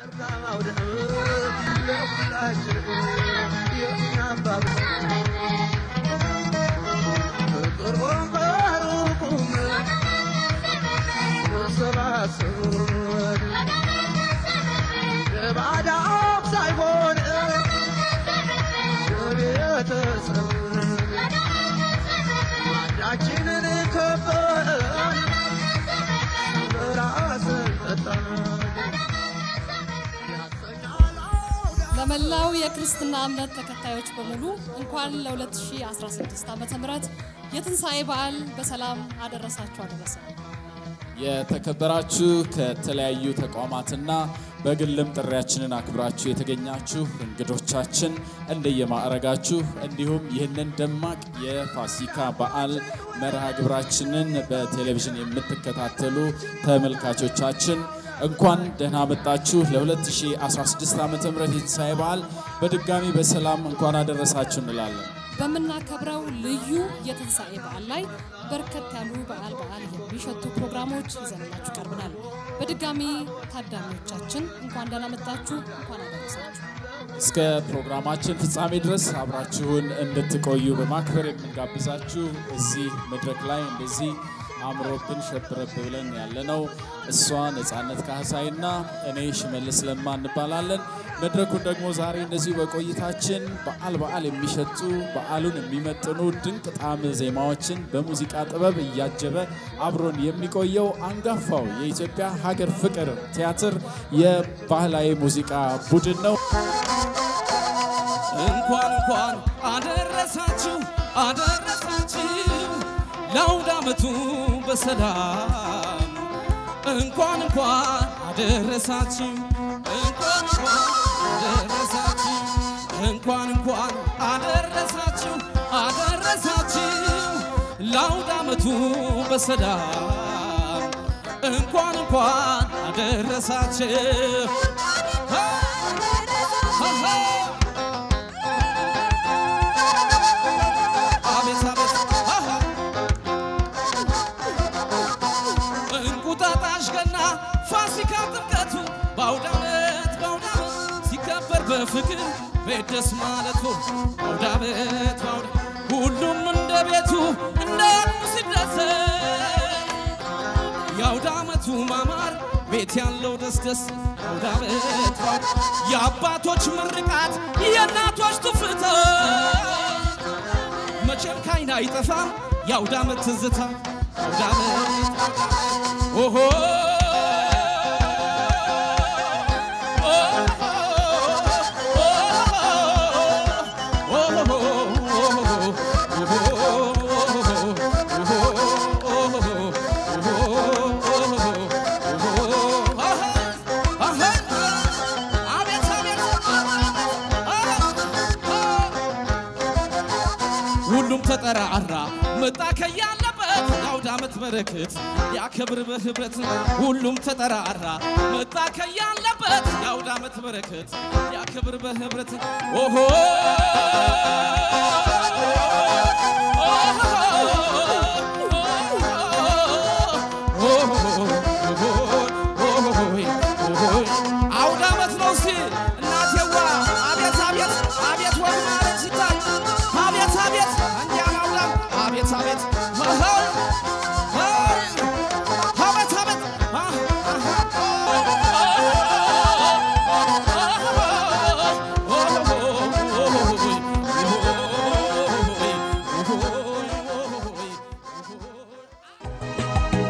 ማዳችንን ከበን ራስን ጠጣን ለመላው የክርስትና እምነት ተከታዮች በሙሉ እንኳን ለ2016 ዓ ም የትንሣኤ በዓል በሰላም አደረሳችሁ አደረሰ። የተከበራችሁ ከተለያዩ ተቋማትና በግልም ጥሪያችንን አክብራችሁ የተገኛችሁ እንግዶቻችን እንደየማዕረጋችሁ እንዲሁም ይህንን ደማቅ የፋሲካ በዓል መርሃ ግብራችንን በቴሌቪዥን የምትከታተሉ ተመልካቾቻችን እንኳን ደህና መጣችሁ ለ2016 ዓ ም የትንሣኤ በዓል በድጋሚ በሰላም እንኳን አደረሳችሁ እንላለን። በምናከብረው ልዩ የትንሣኤ በዓል ላይ በርከት ያሉ በዓል በዓል የሚሸቱ ፕሮግራሞች ይዘንላችሁ ቀርበናል። በድጋሚ ታዳሚዎቻችን እንኳን ደህና መጣችሁ፣ እንኳን አደረሳችሁ። እስከ ፕሮግራማችን ፍጻሜ ድረስ አብራችሁን እንድትቆዩ በማክበር የምንጋብዛችሁ እዚህ መድረክ ላይ እንደዚህ አምሮብን ሸብረብ ብለን ያለነው እሷ ነፃነት ካህሳይና እኔ ሽመልስ ለማ እንባላለን። መድረኩን ደግሞ ዛሬ እንደዚሁ በቆይታችን በዓል በዓል የሚሸቱ በዓሉን የሚመጥኑ ድንቅ ጣዕም ዜማዎችን በሙዚቃ ጥበብ እያጀበ አብሮን የሚቆየው አንጋፋው የኢትዮጵያ ሀገር ፍቅር ቲያትር የባህላዊ ሙዚቃ ቡድን ነው። እንኳን እንኳን አደረሳችሁ አደረሳችሁ ለአውደ ዓመቱ በሰላም እንኳን እንኳን አደረሳችሁ እንኳን እንኳን አደረሳችሁ እንኳን እንኳን አደረሳችሁ አደረሳችሁ ለአውደ ዓመቱ በሰላም እንኳን እንኳን አደረሳችሁ አቤት አቤት አሃ እንቁጣጣሽ ገና ፋሲካ ጥምቀቱ በአውደ ዓመት በአውደ ዓመት ሲከበር በፍቅር ቤት ደስ ማለቱ በአውደ ዓመት በአውደ ሁሉም እንደ ቤቱ እንደ አቅሙ ሲደሰት የአውደ ዓመቱ ማማር ቤት ያለው ደስ ደስ አውደ ዓመት በአውደ የአባቶች ምርቃት የእናቶች ትፍታ መቼም ካይን አይጠፋም የአውደ ዓመት ትዝታ አውደ ዓመት ኦሆ አቤት አቤት ሁሉም ተጠራራ መጣ ከያለበት የአውደ ዓመት በረከት ያከብር በህብረት ሁሉም ተጠራራ መጣ ከያለበት የአውደ ዓመት በረከት ያከብር በህብረት ኦሆ አውደ ዓመት ነው ሲል እናቴዋ አቤት አቤት አቤት ወግ ማለት ሲታይ አቤት አቤት እንዲያን አውዳም አቤት አቤት አሃ፣ አሃ፣ አቤት አቤት አሃ፣ አሃ።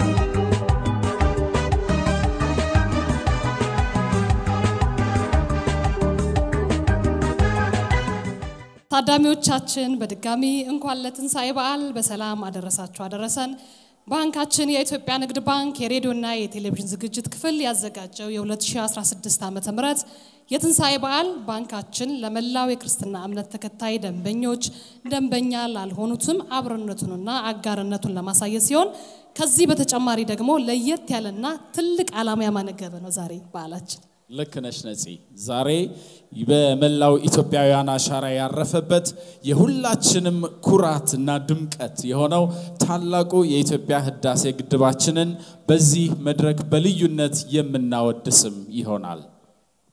ታዳሚዎቻችን በድጋሚ እንኳን ለትንሣኤ በዓል በሰላም አደረሳችሁ አደረሰን። ባንካችን የኢትዮጵያ ንግድ ባንክ የሬዲዮና የቴሌቪዥን ዝግጅት ክፍል ያዘጋጀው የ2016 ዓ ም የትንሣኤ በዓል ባንካችን ለመላው የክርስትና እምነት ተከታይ ደንበኞች፣ ደንበኛ ላልሆኑትም አብሮነቱንና አጋርነቱን ለማሳየት ሲሆን ከዚህ በተጨማሪ ደግሞ ለየት ያለና ትልቅ ዓላማ ያማነገበ ነው ዛሬ በዓላችን። ልክ ነሽ ነፂ። ዛሬ በመላው ኢትዮጵያውያን አሻራ ያረፈበት የሁላችንም ኩራትና ድምቀት የሆነው ታላቁ የኢትዮጵያ ህዳሴ ግድባችንን በዚህ መድረክ በልዩነት የምናወድስም ይሆናል።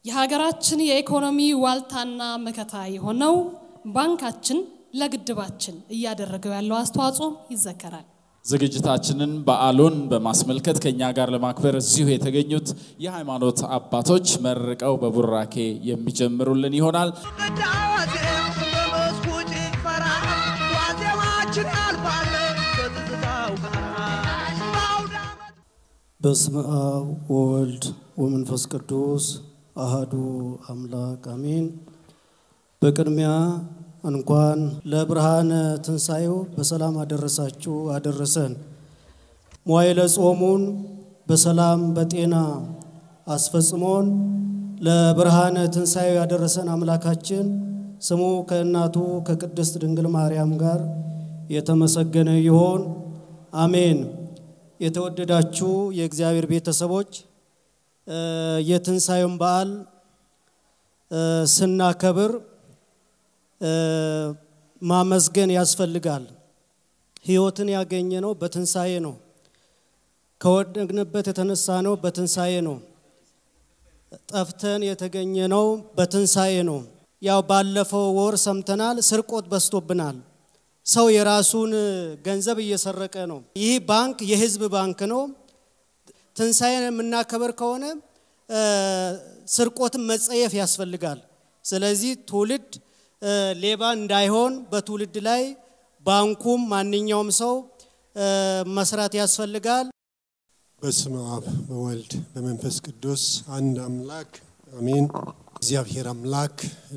የሀገራችን የኢኮኖሚ ዋልታና መከታ የሆነው ባንካችን ለግድባችን እያደረገው ያለው አስተዋጽኦ ይዘከራል። ዝግጅታችንን በዓሉን በማስመልከት ከኛ ጋር ለማክበር እዚሁ የተገኙት የሃይማኖት አባቶች መርቀው በቡራኬ የሚጀምሩልን ይሆናል። ቅዳሴ በመስኩ ጭፈራ ዋዜማችን ያልፋል በትዝታው ጋራ በአውደ ዓመት በስመ አብ ወወልድ ወመንፈስ ቅዱስ አሃዱ አምላክ አሜን። በቅድሚያ እንኳን ለብርሃነ ትንሣኤው በሰላም አደረሳችሁ አደረሰን። መዋዕለ ጾሙን በሰላም በጤና አስፈጽሞን ለብርሃነ ትንሣኤው ያደረሰን አምላካችን ስሙ ከእናቱ ከቅድስት ድንግል ማርያም ጋር የተመሰገነ ይሆን፣ አሜን። የተወደዳችሁ የእግዚአብሔር ቤተሰቦች እ የትንሣኤውን በዓል እ ስናከብር እ ማመስገን ያስፈልጋል። ሕይወትን ያገኘነው በትንሣኤ ነው። ከወደቅንበት የተነሳ ነው በትንሣኤ ነው። ጠፍተን የተገኘነው በትንሣኤ ነው። ያው ባለፈው ወር ሰምተናል፣ ስርቆት በዝቶብናል። ሰው የራሱን ገንዘብ እየሰረቀ ነው። ይህ ባንክ የሕዝብ ባንክ ነው። ትንሣኤን የምናከበር ከሆነ እ ስርቆትን መጸየፍ ያስፈልጋል። ስለዚህ ትውልድ እ ሌባ እንዳይሆን በትውልድ ላይ ባንኩም ማንኛውም ሰው እ መስራት ያስፈልጋል። በስመ አብ በወልድ በመንፈስ ቅዱስ አንድ አምላክ አሜን። እግዚአብሔር አምላክ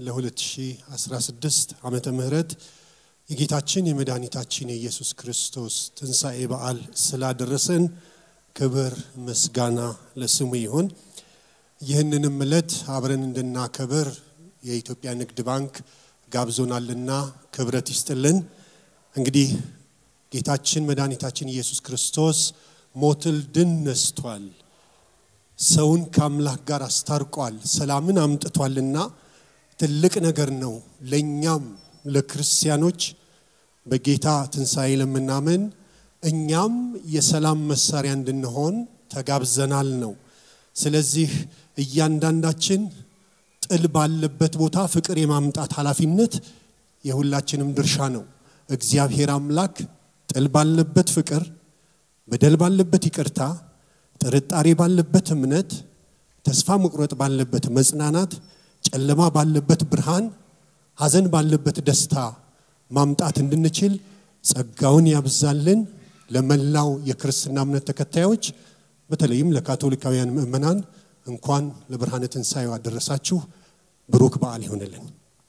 ለ2016 ዓመተ ምህረት የጌታችን የመድኃኒታችን የኢየሱስ ክርስቶስ ትንሣኤ በዓል ስላደረሰን ክብር ምስጋና ለስሙ ይሁን። ይህንንም ዕለት አብረን እንድናከብር የኢትዮጵያ ንግድ ባንክ ጋብዞናልና ክብረት ይስጥልን። እንግዲህ ጌታችን መድኃኒታችን ኢየሱስ ክርስቶስ ሞትን ድል ነስቷል። ሰውን ከአምላክ ጋር አስታርቋል። ሰላምን አምጥቷልና ትልቅ ነገር ነው። ለእኛም ለክርስቲያኖች በጌታ ትንሣኤ ለምናምን እኛም የሰላም መሳሪያ እንድንሆን ተጋብዘናል ነው። ስለዚህ እያንዳንዳችን ጥል ባለበት ቦታ ፍቅር የማምጣት ኃላፊነት የሁላችንም ድርሻ ነው። እግዚአብሔር አምላክ ጥል ባለበት ፍቅር፣ በደል ባለበት ይቅርታ፣ ጥርጣሬ ባለበት እምነት፣ ተስፋ መቁረጥ ባለበት መጽናናት፣ ጨለማ ባለበት ብርሃን፣ ሐዘን ባለበት ደስታ ማምጣት እንድንችል ጸጋውን ያብዛልን። ለመላው የክርስትና እምነት ተከታዮች በተለይም ለካቶሊካውያን ምእመናን እንኳን ለብርሃነ ትንሣኤው አደረሳችሁ። ብሩክ በዓል ይሆንልን።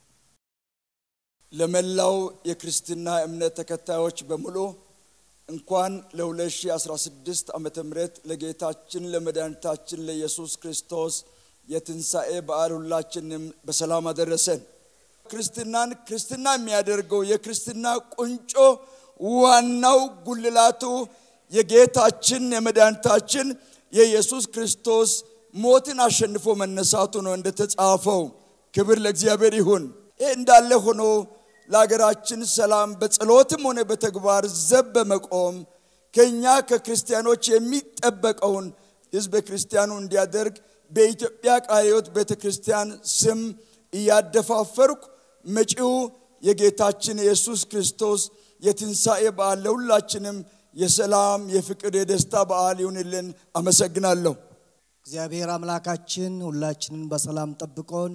ለመላው የክርስትና እምነት ተከታዮች በሙሉ እንኳን ለ2016 ዓመተ ምህረት ለጌታችን ለመድኃኒታችን ለኢየሱስ ክርስቶስ የትንሣኤ በዓል ሁላችንም በሰላም አደረሰን። ክርስትናን ክርስትና የሚያደርገው የክርስትና ቁንጮ ዋናው ጉልላቱ የጌታችን የመድኃኒታችን የኢየሱስ ክርስቶስ ሞትን አሸንፎ መነሳቱ ነው እንደተጻፈው። ክብር ለእግዚአብሔር ይሁን። ይህ እንዳለ ሆኖ ለሀገራችን ሰላም በጸሎትም ሆነ በተግባር ዘብ በመቆም ከኛ ከክርስቲያኖች የሚጠበቀውን ሕዝበ ክርስቲያኑ እንዲያደርግ በኢትዮጵያ ቃለ ሕይወት ቤተ ክርስቲያን ስም እያደፋፈርኩ መጪው የጌታችን የኢየሱስ ክርስቶስ የትንሣኤ በዓል ለሁላችንም የሰላም የፍቅር የደስታ በዓል ይሁንልን። አመሰግናለሁ። እግዚአብሔር አምላካችን ሁላችንን በሰላም ጠብቆን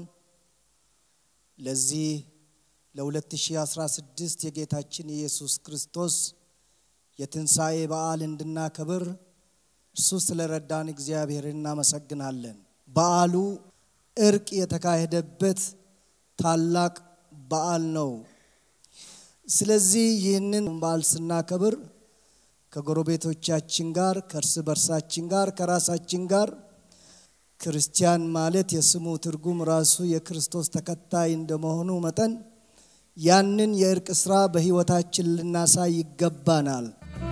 ለዚህ ለ2016 የጌታችን የኢየሱስ ክርስቶስ የትንሣኤ በዓል እንድናከብር እርሱ ስለረዳን እግዚአብሔር እናመሰግናለን። በዓሉ እርቅ የተካሄደበት ታላቅ በዓል ነው። ስለዚህ ይህንን በዓል ስናከብር ከጎረቤቶቻችን ጋር፣ ከእርስ በርሳችን ጋር፣ ከራሳችን ጋር ክርስቲያን ማለት የስሙ ትርጉም ራሱ የክርስቶስ ተከታይ እንደመሆኑ መጠን ያንን የእርቅ ስራ በሕይወታችን ልናሳይ ይገባናል።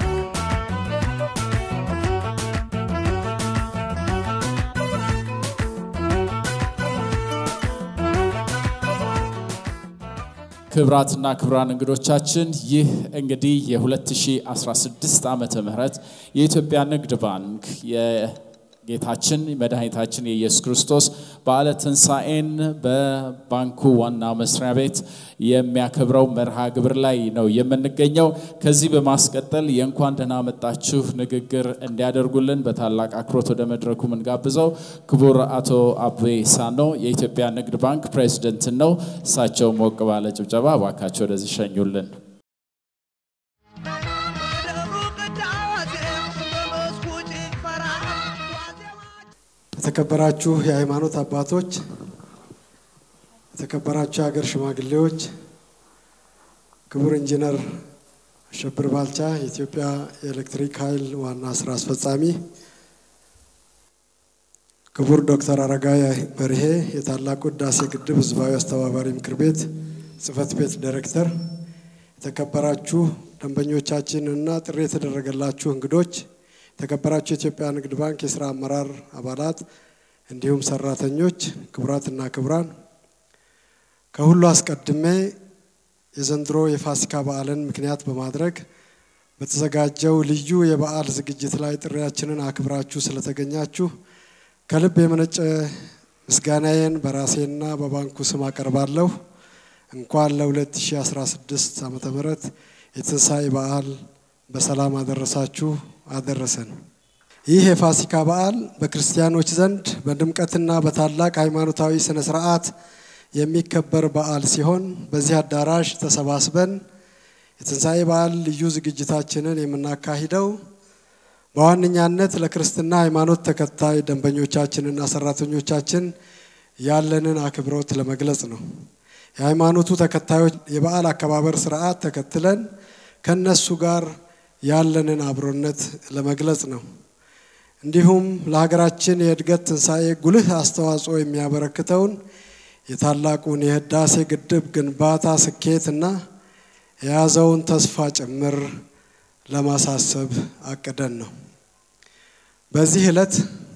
ክብራትና ክብራን እንግዶቻችን ይህ እንግዲህ የ2016 ዓመተ ምህረት የኢትዮጵያ ንግድ ባንክ ጌታችን መድኃኒታችን የኢየሱስ ክርስቶስ በዓለ ትንሣኤን በባንኩ ዋና መስሪያ ቤት የሚያከብረው መርሃ ግብር ላይ ነው የምንገኘው። ከዚህ በማስቀጠል የእንኳን ደህና መጣችሁ ንግግር እንዲያደርጉልን በታላቅ አክብሮት ወደ መድረኩ የምንጋብዘው ክቡር አቶ አቤ ሳኖ የኢትዮጵያ ንግድ ባንክ ፕሬዚደንትን ነው። እሳቸው ሞቅ ባለ ጭብጨባ እባካቸው ወደዚህ ሸኙልን። የተከበራችሁ የሃይማኖት አባቶች፣ የተከበራችሁ የሀገር ሽማግሌዎች፣ ክቡር ኢንጂነር አሸብር ባልቻ የኢትዮጵያ የኤሌክትሪክ ኃይል ዋና ስራ አስፈጻሚ፣ ክቡር ዶክተር አረጋዊ በርሄ የታላቁ ህዳሴ ግድብ ህዝባዊ አስተባባሪ ምክር ቤት ጽህፈት ቤት ዳይሬክተር፣ የተከበራችሁ ደንበኞቻችንና ጥሪ የተደረገላችሁ እንግዶች የተከበራችሁ የኢትዮጵያ ንግድ ባንክ የስራ አመራር አባላት እንዲሁም ሰራተኞች፣ ክቡራትና ክቡራን፣ ከሁሉ አስቀድሜ የዘንድሮ የፋሲካ በዓልን ምክንያት በማድረግ በተዘጋጀው ልዩ የበዓል ዝግጅት ላይ ጥሪያችንን አክብራችሁ ስለተገኛችሁ ከልብ የመነጨ ምስጋናዬን በራሴና በባንኩ ስም አቀርባለሁ። እንኳን ለ2016 ዓ ም የትንሣኤ በዓል በሰላም አደረሳችሁ አደረሰን። ይህ የፋሲካ በዓል በክርስቲያኖች ዘንድ በድምቀትና በታላቅ ሃይማኖታዊ ስነ ስርዓት የሚከበር በዓል ሲሆን በዚህ አዳራሽ ተሰባስበን የትንሣኤ በዓል ልዩ ዝግጅታችንን የምናካሂደው በዋነኛነት ለክርስትና ሃይማኖት ተከታይ ደንበኞቻችንና ሰራተኞቻችን ያለንን አክብሮት ለመግለጽ ነው። የሃይማኖቱ ተከታዮች የበዓል አከባበር ስርዓት ተከትለን ከነሱ ጋር ያለንን አብሮነት ለመግለጽ ነው። እንዲሁም ለሀገራችን የእድገት ትንሣኤ ጉልህ አስተዋጽኦ የሚያበረክተውን የታላቁን የህዳሴ ግድብ ግንባታ ስኬትና የያዘውን ተስፋ ጭምር ለማሳሰብ አቅደን ነው። በዚህ ዕለት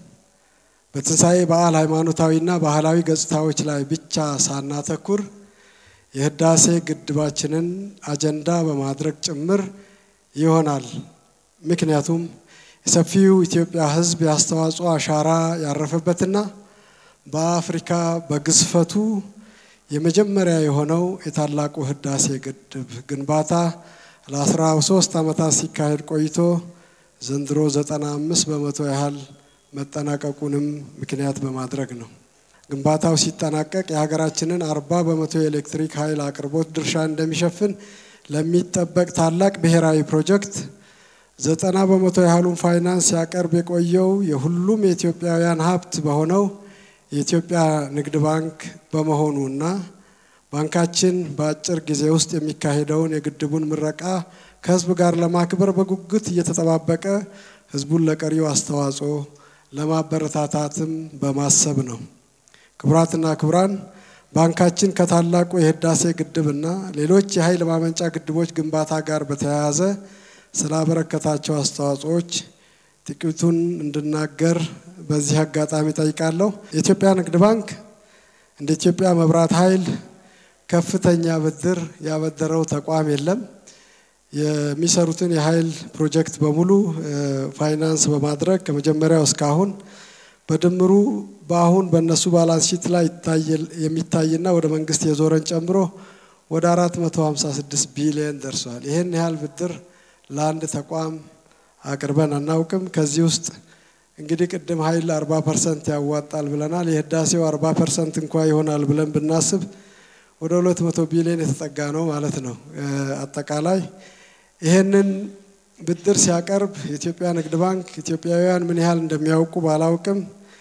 በትንሣኤ በዓል ሃይማኖታዊና ባህላዊ ገጽታዎች ላይ ብቻ ሳናተኩር የህዳሴ ግድባችንን አጀንዳ በማድረግ ጭምር ይሆናል። ምክንያቱም የሰፊው ኢትዮጵያ ህዝብ የአስተዋጽኦ አሻራ ያረፈበትና በአፍሪካ በግዝፈቱ የመጀመሪያ የሆነው የታላቁ ህዳሴ ግድብ ግንባታ ለአስራ ሶስት ዓመታት ሲካሄድ ቆይቶ ዘንድሮ ዘጠና አምስት በመቶ ያህል መጠናቀቁንም ምክንያት በማድረግ ነው። ግንባታው ሲጠናቀቅ የሀገራችንን አርባ በመቶ የኤሌክትሪክ ኃይል አቅርቦት ድርሻ እንደሚሸፍን ለሚጠበቅ ታላቅ ብሔራዊ ፕሮጀክት ዘጠና በመቶ ያህሉን ፋይናንስ ሲያቀርብ የቆየው የሁሉም የኢትዮጵያውያን ሀብት በሆነው የኢትዮጵያ ንግድ ባንክ በመሆኑ እና ባንካችን በአጭር ጊዜ ውስጥ የሚካሄደውን የግድቡን ምረቃ ከህዝብ ጋር ለማክበር በጉጉት እየተጠባበቀ ህዝቡን ለቀሪው አስተዋጽኦ ለማበረታታትም በማሰብ ነው። ክቡራትና ክቡራን ባንካችን ከታላቁ የህዳሴ ግድብና ሌሎች የኃይል ማመንጫ ግድቦች ግንባታ ጋር በተያያዘ ስላበረከታቸው አስተዋጽኦዎች ጥቂቱን እንድናገር በዚህ አጋጣሚ ጠይቃለሁ። የኢትዮጵያ ንግድ ባንክ እንደ ኢትዮጵያ መብራት ኃይል ከፍተኛ ብድር ያበደረው ተቋም የለም። የሚሰሩትን የኃይል ፕሮጀክት በሙሉ ፋይናንስ በማድረግ ከመጀመሪያው እስካሁን በድምሩ በአሁን በእነሱ ባላንስ ሺት ላይ የሚታይና ወደ መንግስት የዞረን ጨምሮ ወደ 456 ቢሊዮን ደርሷል። ይህን ያህል ብድር ለአንድ ተቋም አቅርበን አናውቅም። ከዚህ ውስጥ እንግዲህ ቅድም ኃይል 40 ፐርሰንት ያዋጣል ብለናል። የህዳሴው 40 ፐርሰንት እንኳ ይሆናል ብለን ብናስብ ወደ 200 ቢሊዮን የተጠጋ ነው ማለት ነው። አጠቃላይ ይህንን ብድር ሲያቀርብ የኢትዮጵያ ንግድ ባንክ ኢትዮጵያውያን ምን ያህል እንደሚያውቁ ባላውቅም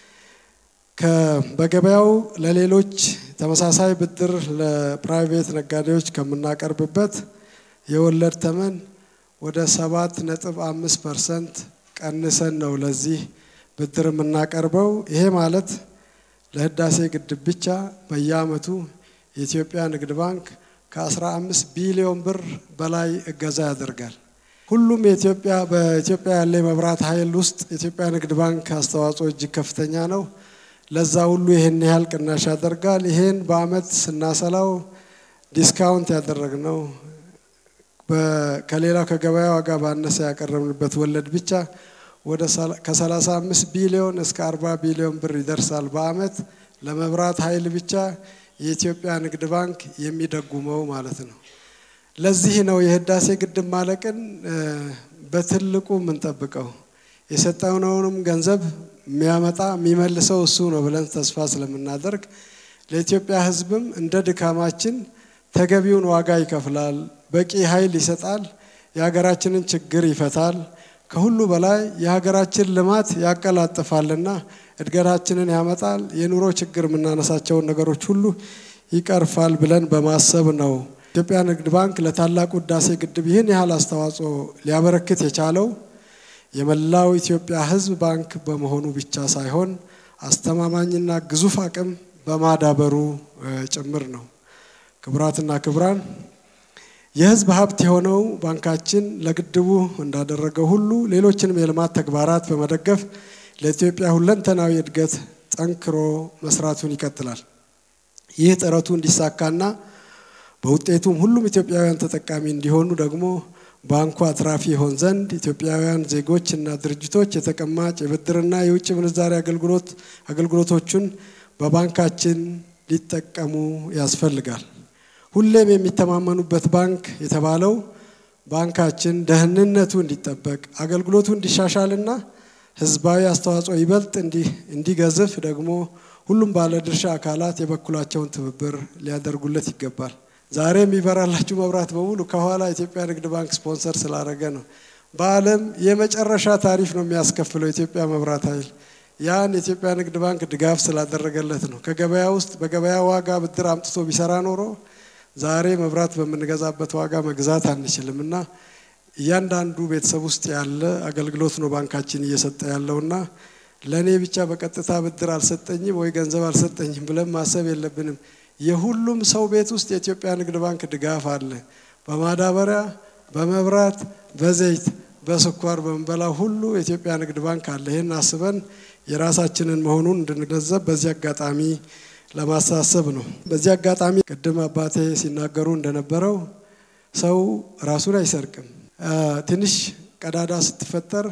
በገበያው ለሌሎች ተመሳሳይ ብድር ለፕራይቬት ነጋዴዎች ከምናቀርብበት የወለድ ተመን ወደ ሰባት ነጥብ አምስት ፐርሰንት ቀንሰን ነው ለዚህ ብድር የምናቀርበው። ይሄ ማለት ለህዳሴ ግድብ ብቻ በየአመቱ የኢትዮጵያ ንግድ ባንክ ከ15 ቢሊዮን ብር በላይ እገዛ ያደርጋል። ሁሉም የኢትዮጵያ በኢትዮጵያ ያለ የመብራት ኃይል ውስጥ የኢትዮጵያ ንግድ ባንክ አስተዋጽኦ እጅግ ከፍተኛ ነው። ለዛ ሁሉ ይህን ያህል ቅናሽ ያደርጋል። ይሄን በአመት ስናሰላው ዲስካውንት ያደረግነው ከሌላው ከገበያ ዋጋ ባነሰ ያቀረብንበት ወለድ ብቻ ወደ ከ35 ቢሊዮን እስከ 40 ቢሊዮን ብር ይደርሳል በአመት ለመብራት ኃይል ብቻ የኢትዮጵያ ንግድ ባንክ የሚደጉመው ማለት ነው። ለዚህ ነው የህዳሴ ግድብ ማለቅን በትልቁ የምንጠብቀው። የሰጠነውንም ገንዘብ የሚያመጣ የሚመልሰው እሱ ነው ብለን ተስፋ ስለምናደርግ ለኢትዮጵያ ህዝብም እንደ ድካማችን ተገቢውን ዋጋ ይከፍላል፣ በቂ ኃይል ይሰጣል፣ የሀገራችንን ችግር ይፈታል፣ ከሁሉ በላይ የሀገራችን ልማት ያቀላጥፋልና እድገታችንን ያመጣል፣ የኑሮ ችግር የምናነሳቸውን ነገሮች ሁሉ ይቀርፋል ብለን በማሰብ ነው ኢትዮጵያ ንግድ ባንክ ለታላቁ ህዳሴ ግድብ ይህን ያህል አስተዋጽኦ ሊያበረክት የቻለው የመላው ኢትዮጵያ ህዝብ ባንክ በመሆኑ ብቻ ሳይሆን አስተማማኝና ግዙፍ አቅም በማዳበሩ ጭምር ነው። ክቡራትና ክቡራን የህዝብ ሀብት የሆነው ባንካችን ለግድቡ እንዳደረገው ሁሉ ሌሎችንም የልማት ተግባራት በመደገፍ ለኢትዮጵያ ሁለንተናዊ እድገት ጠንክሮ መስራቱን ይቀጥላል። ይህ ጥረቱ እንዲሳካና በውጤቱም ሁሉም ኢትዮጵያውያን ተጠቃሚ እንዲሆኑ ደግሞ ባንኩ አትራፊ ይሆን ዘንድ ኢትዮጵያውያን ዜጎች እና ድርጅቶች የተቀማጭ የብድርና የውጭ ምንዛሪ አገልግሎት አገልግሎቶቹን በባንካችን ሊጠቀሙ ያስፈልጋል። ሁሌም የሚተማመኑበት ባንክ የተባለው ባንካችን ደህንነቱ እንዲጠበቅ አገልግሎቱ እንዲሻሻልና ህዝባዊ አስተዋጽኦ ይበልጥ እንዲገዝፍ ደግሞ ሁሉም ባለድርሻ አካላት የበኩላቸውን ትብብር ሊያደርጉለት ይገባል። ዛሬ የሚበራላችሁ መብራት በሙሉ ከኋላ ኢትዮጵያ ንግድ ባንክ ስፖንሰር ስላደረገ ነው። በዓለም የመጨረሻ ታሪፍ ነው የሚያስከፍለው ኢትዮጵያ መብራት ኃይል። ያን የኢትዮጵያ ንግድ ባንክ ድጋፍ ስላደረገለት ነው። ከገበያ ውስጥ በገበያ ዋጋ ብድር አምጥቶ ቢሰራ ኖሮ ዛሬ መብራት በምንገዛበት ዋጋ መግዛት አንችልም እና እያንዳንዱ ቤተሰብ ውስጥ ያለ አገልግሎት ነው ባንካችን እየሰጠ ያለውና ለእኔ ብቻ በቀጥታ ብድር አልሰጠኝም ወይ ገንዘብ አልሰጠኝም ብለን ማሰብ የለብንም። የሁሉም ሰው ቤት ውስጥ የኢትዮጵያ ንግድ ባንክ ድጋፍ አለ። በማዳበሪያ፣ በመብራት፣ በዘይት፣ በስኳር በምንበላ ሁሉ የኢትዮጵያ ንግድ ባንክ አለ። ይህን አስበን የራሳችንን መሆኑን እንድንገነዘብ በዚህ አጋጣሚ ለማሳሰብ ነው። በዚህ አጋጣሚ ቅድም አባቴ ሲናገሩ እንደነበረው ሰው ራሱን አይሰርቅም። ትንሽ ቀዳዳ ስትፈጠር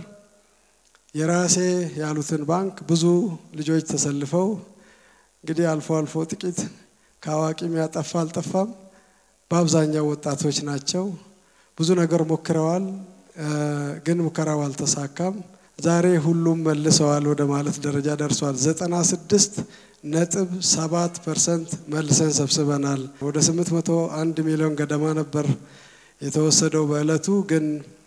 የራሴ ያሉትን ባንክ ብዙ ልጆች ተሰልፈው እንግዲህ አልፎ አልፎ ጥቂት ከአዋቂም ያጠፋ አልጠፋም፣ በአብዛኛው ወጣቶች ናቸው። ብዙ ነገር ሞክረዋል፣ ግን ሙከራው አልተሳካም። ዛሬ ሁሉም መልሰዋል ወደ ማለት ደረጃ ደርሷል። ዘጠና ስድስት ነጥብ ሰባት ፐርሰንት መልሰን ሰብስበናል። ወደ ስምንት መቶ አንድ ሚሊዮን ገደማ ነበር የተወሰደው በእለቱ ግን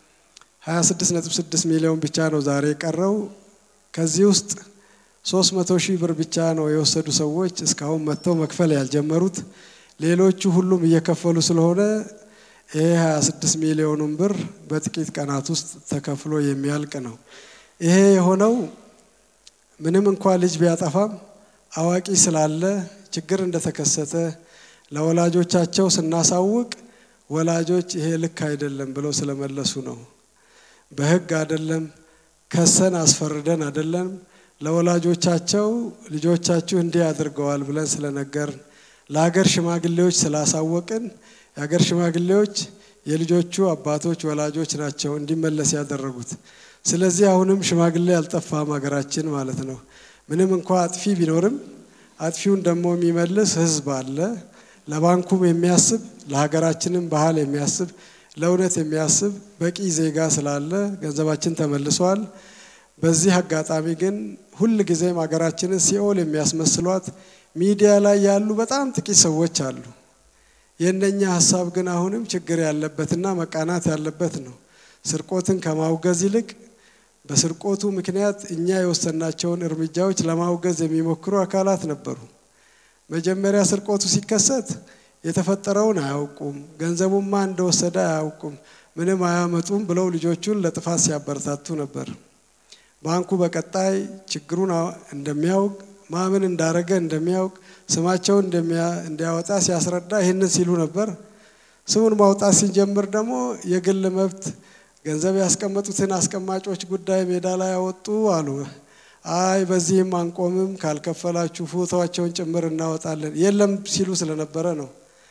26.6 ሚሊዮን ብቻ ነው ዛሬ የቀረው። ከዚህ ውስጥ 300 ሺህ ብር ብቻ ነው የወሰዱ ሰዎች እስካሁን መጥተው መክፈል ያልጀመሩት። ሌሎቹ ሁሉም እየከፈሉ ስለሆነ ይሄ 26 ሚሊዮኑን ብር በጥቂት ቀናት ውስጥ ተከፍሎ የሚያልቅ ነው። ይሄ የሆነው ምንም እንኳ ልጅ ቢያጠፋም አዋቂ ስላለ ችግር እንደተከሰተ ለወላጆቻቸው ስናሳውቅ ወላጆች ይሄ ልክ አይደለም ብለው ስለመለሱ ነው። በህግ አይደለም ከሰን አስፈርደን አይደለም ለወላጆቻቸው ልጆቻችሁ እንዲህ አድርገዋል ብለን ስለነገርን ለሀገር ሽማግሌዎች ስላሳወቅን የሀገር ሽማግሌዎች የልጆቹ አባቶች ወላጆች ናቸው እንዲመለስ ያደረጉት። ስለዚህ አሁንም ሽማግሌ አልጠፋም ሀገራችን ማለት ነው። ምንም እንኳ አጥፊ ቢኖርም አጥፊውን ደግሞ የሚመልስ ህዝብ አለ። ለባንኩም የሚያስብ ለሀገራችንም ባህል የሚያስብ ለእውነት የሚያስብ በቂ ዜጋ ስላለ ገንዘባችን ተመልሷል። በዚህ አጋጣሚ ግን ሁል ጊዜም ሀገራችንን ሲኦል የሚያስመስሏት ሚዲያ ላይ ያሉ በጣም ጥቂት ሰዎች አሉ። የእነኛ ሀሳብ ግን አሁንም ችግር ያለበትና መቃናት ያለበት ነው። ስርቆትን ከማውገዝ ይልቅ በስርቆቱ ምክንያት እኛ የወሰናቸውን እርምጃዎች ለማውገዝ የሚሞክሩ አካላት ነበሩ። መጀመሪያ ስርቆቱ ሲከሰት የተፈጠረውን አያውቁም፣ ገንዘቡማ እንደወሰደ አያውቁም፣ ምንም አያመጡም ብለው ልጆቹን ለጥፋት ሲያበረታቱ ነበር። ባንኩ በቀጣይ ችግሩን እንደሚያውቅ ማምን እንዳረገ እንደሚያውቅ ስማቸውን እንዲያወጣ ሲያስረዳ ይህንን ሲሉ ነበር። ስሙን ማውጣት ሲጀምር ደግሞ የግል መብት ገንዘብ ያስቀመጡትን አስቀማጮች ጉዳይ ሜዳ ላይ ያወጡ አሉ። አይ በዚህም አንቆምም፣ ካልከፈላችሁ ፎቶቸውን ጭምር እናወጣለን የለም ሲሉ ስለነበረ ነው።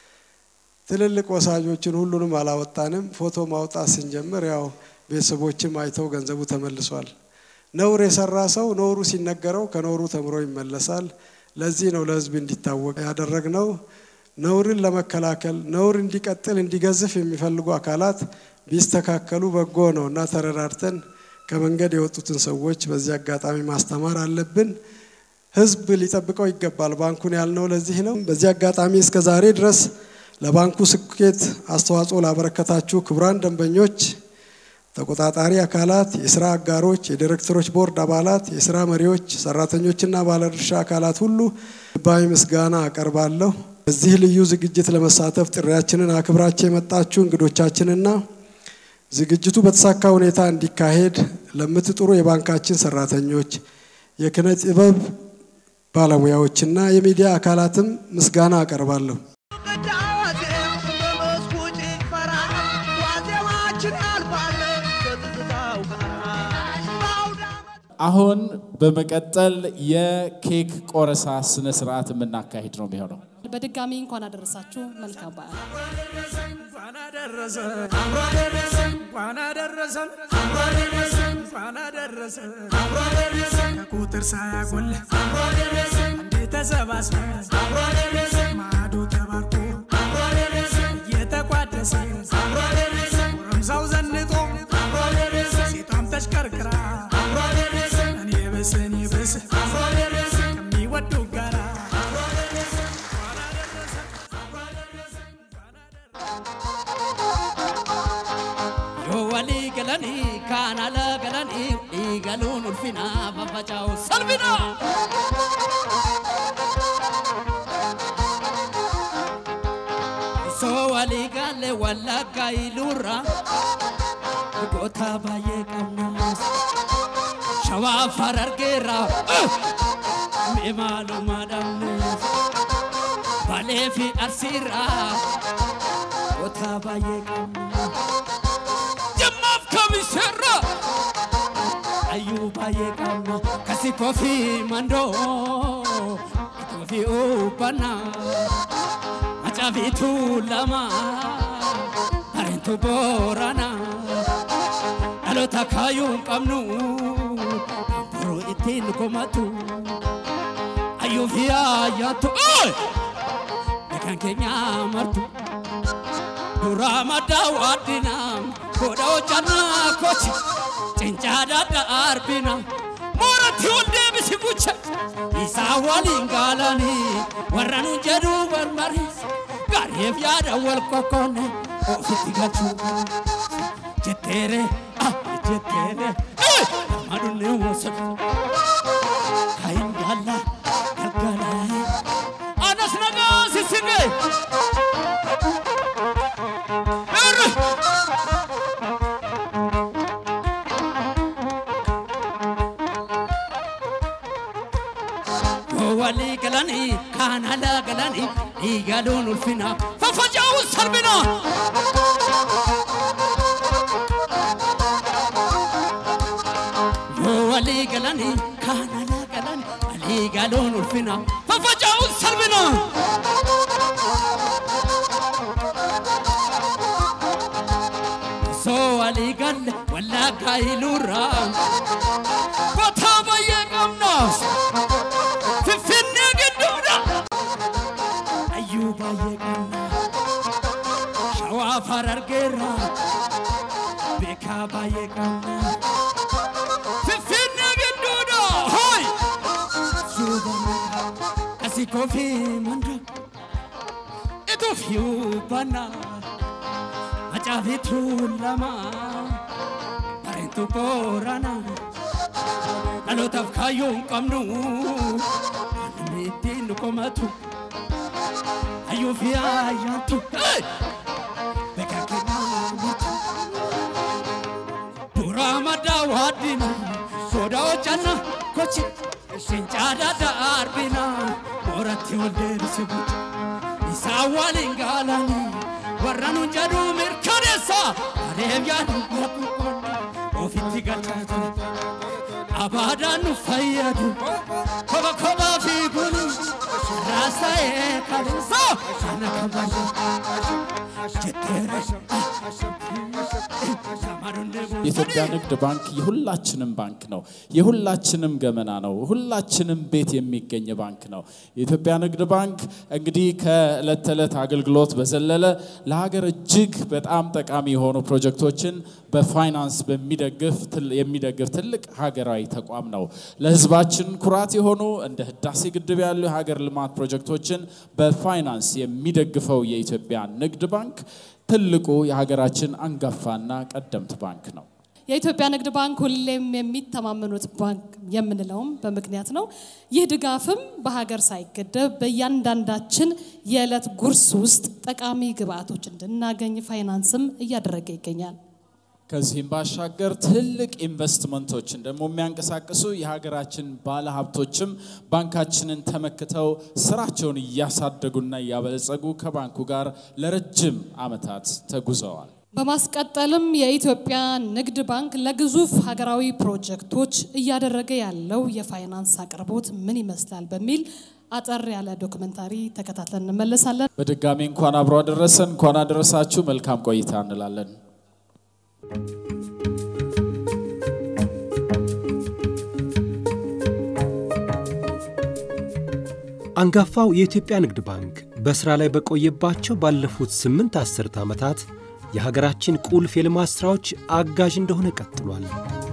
ትልልቅ ወሳጆችን ሁሉንም አላወጣንም። ፎቶ ማውጣት ስንጀምር ያው ቤተሰቦችም አይተው ገንዘቡ ተመልሷል። ነውር የሰራ ሰው ነውሩ ሲነገረው ከነውሩ ተምሮ ይመለሳል። ለዚህ ነው ለህዝብ እንዲታወቅ ያደረግነው። ነውርን ለመከላከል ነውር እንዲቀጥል እንዲገዝፍ የሚፈልጉ አካላት ቢስተካከሉ በጎ ነው እና ተረዳድተን ከመንገድ የወጡትን ሰዎች በዚህ አጋጣሚ ማስተማር አለብን። ህዝብ ሊጠብቀው ይገባል። ባንኩን ያልነው ለዚህ ነው። በዚህ አጋጣሚ እስከ ዛሬ ድረስ ለባንኩ ስኬት አስተዋጽኦ ላበረከታችሁ ክቡራን ደንበኞች፣ ተቆጣጣሪ አካላት፣ የስራ አጋሮች፣ የዲሬክተሮች ቦርድ አባላት፣ የስራ መሪዎች፣ ሰራተኞችና ባለድርሻ አካላት ሁሉ ልባዊ ምስጋና አቀርባለሁ። በዚህ ልዩ ዝግጅት ለመሳተፍ ጥሪያችንን አክብራችሁ የመጣችሁ እንግዶቻችንና ዝግጅቱ በተሳካ ሁኔታ እንዲካሄድ ለምትጥሩ የባንካችን ሰራተኞች፣ የኪነ ጥበብ ባለሙያዎችና የሚዲያ አካላትም ምስጋና አቀርባለሁ። ቅዳሴ በመስኩ ጭፈራ ዋዜማችን ያልፋል ከትዝታው ጋር በአውደ ዓመት አሁን በመቀጠል የኬክ ቆረሳ ስነ ስርዓት የምናካሂድ ነው የሚሆነው። በድጋሚ እንኳን አደረሳችሁ። መልካም በዓል። እንኳን አደረሰን አብሮ አደረሰን እንኳን አደረሰን አብሮ አደረሰን እንኳን አደረሰን አብሮ አደረሰን ከቁጥር ሳያጎል አብሮ አደረሰን እንዴ ተሰባስበን አብሮ አደረሰን ማዕዱ ተባርኮ አብሮ አደረሰን እየተቋደሰ አብሮ አደረሰን ጎረምሳው ዘንጦ አብሮ አደረሰን ሴቷም ተሽከርክራ አብሮ አደረሰን እኔ ብስ እኔ ብስ አብሮ አደረሰን ከሚወዱ ጋራ አብሮ አደረሰን እንኳን አደረሰን አብሮ አደረሰን እንኳን አደረሰን yoo walii galanii kaan ala galanii dhiigaluun ulfinaa faffaca'u salphina. Osoo walii galle wallagga iluurra goota baay'ee qabna. Shawaa farargeerra mee maalummaa dhabne. Balee fi arsiirra goota baay'ee qabna. Jimmaaf kamiseerra ayyuu baay'ee qabna kasi koofii mandoo koofii uffannaa macaafiitu lama bareentu boorana dhaloota kaayuu hin qabnu boroo ittiin komatu ayyuu fi ayyaattu beekan keenya martu. Dura madda waddina Koda hojjanna kochi Cincaadhaadha arbina Mooratti ol deebisi gucha Isaa waliin gaalanii Warra nu jedhu wal mariis Gaariif yaada wal kokkoonne Ofitti galchuu Jetteere ah jetteere Madunne wasatu Kayin gaala galgalaa Anas nagaa sissigee walii galanii kaan alaa galanii dhiigaluun ulfina faffaca'uun salphina. Yoo walii galanii kaan alaa galanii walii galuun ulfina faffaca'uun salphina. Soo walii galle wallaggaa iluurraa gotaa baay'ee qabnaas. Finfinnee gidduudha. Ayyuu baay'ee qabna. Shawaa farargeerra. Beekaa baay'ee qabna. Finfinnee gidduudha. Hoy! Suuba kasi koofii manda. Ituuf yuubbanna. Macaafitu lama. Bareentu boorana. dhalootaaf kaayyoo hin qabnu namni ittiin nu komatu hayyuu fi ayyaantu beekaa keenya murtu duraa maddaa waaddina sooda hojjanna kochi ishin caadaadha arbina mooratti ol deebisi guutu isaa waliin gaalanii warra nu jedhu mirkaneessa adeem yaadu rakkoon ofitti galchaa jira. abaadaan nu fayyadu koba kobaa fi gulu raasa'ee kabeessa sana kabaja jetteere የኢትዮጵያ ንግድ ባንክ የሁላችንም ባንክ ነው። የሁላችንም ገመና ነው። ሁላችንም ቤት የሚገኝ ባንክ ነው። የኢትዮጵያ ንግድ ባንክ እንግዲህ ከዕለት ተዕለት አገልግሎት በዘለለ ለሀገር እጅግ በጣም ጠቃሚ የሆኑ ፕሮጀክቶችን በፋይናንስ በሚደግፍ ትል- የሚደግፍ ትልቅ ሀገራዊ ተቋም ነው። ለሕዝባችን ኩራት የሆኑ እንደ ህዳሴ ግድብ ያሉ የሀገር ልማት ፕሮጀክቶችን በፋይናንስ የሚደግፈው የኢትዮጵያ ንግድ ባንክ ትልቁ የሀገራችን አንጋፋና ቀደምት ባንክ ነው። የኢትዮጵያ ንግድ ባንክ ሁሌም የሚተማመኑት ባንክ የምንለውም በምክንያት ነው። ይህ ድጋፍም በሀገር ሳይገደብ በእያንዳንዳችን የዕለት ጉርስ ውስጥ ጠቃሚ ግብአቶች እንድናገኝ ፋይናንስም እያደረገ ይገኛል። ከዚህም ባሻገር ትልቅ ኢንቨስትመንቶችን ደግሞ የሚያንቀሳቅሱ የሀገራችን ባለሀብቶችም ባንካችንን ተመክተው ስራቸውን እያሳደጉና እያበለጸጉ ከባንኩ ጋር ለረጅም ዓመታት ተጉዘዋል። በማስቀጠልም የኢትዮጵያ ንግድ ባንክ ለግዙፍ ሀገራዊ ፕሮጀክቶች እያደረገ ያለው የፋይናንስ አቅርቦት ምን ይመስላል በሚል አጠር ያለ ዶክመንታሪ ተከታትለን እንመለሳለን። በድጋሚ እንኳን አብሮ አደረሰን፣ እንኳን አደረሳችሁ። መልካም ቆይታ እንላለን። አንጋፋው የኢትዮጵያ ንግድ ባንክ በሥራ ላይ በቆየባቸው ባለፉት ስምንት አስርት ዓመታት የሀገራችን ቁልፍ የልማት ሥራዎች አጋዥ እንደሆነ ቀጥሏል።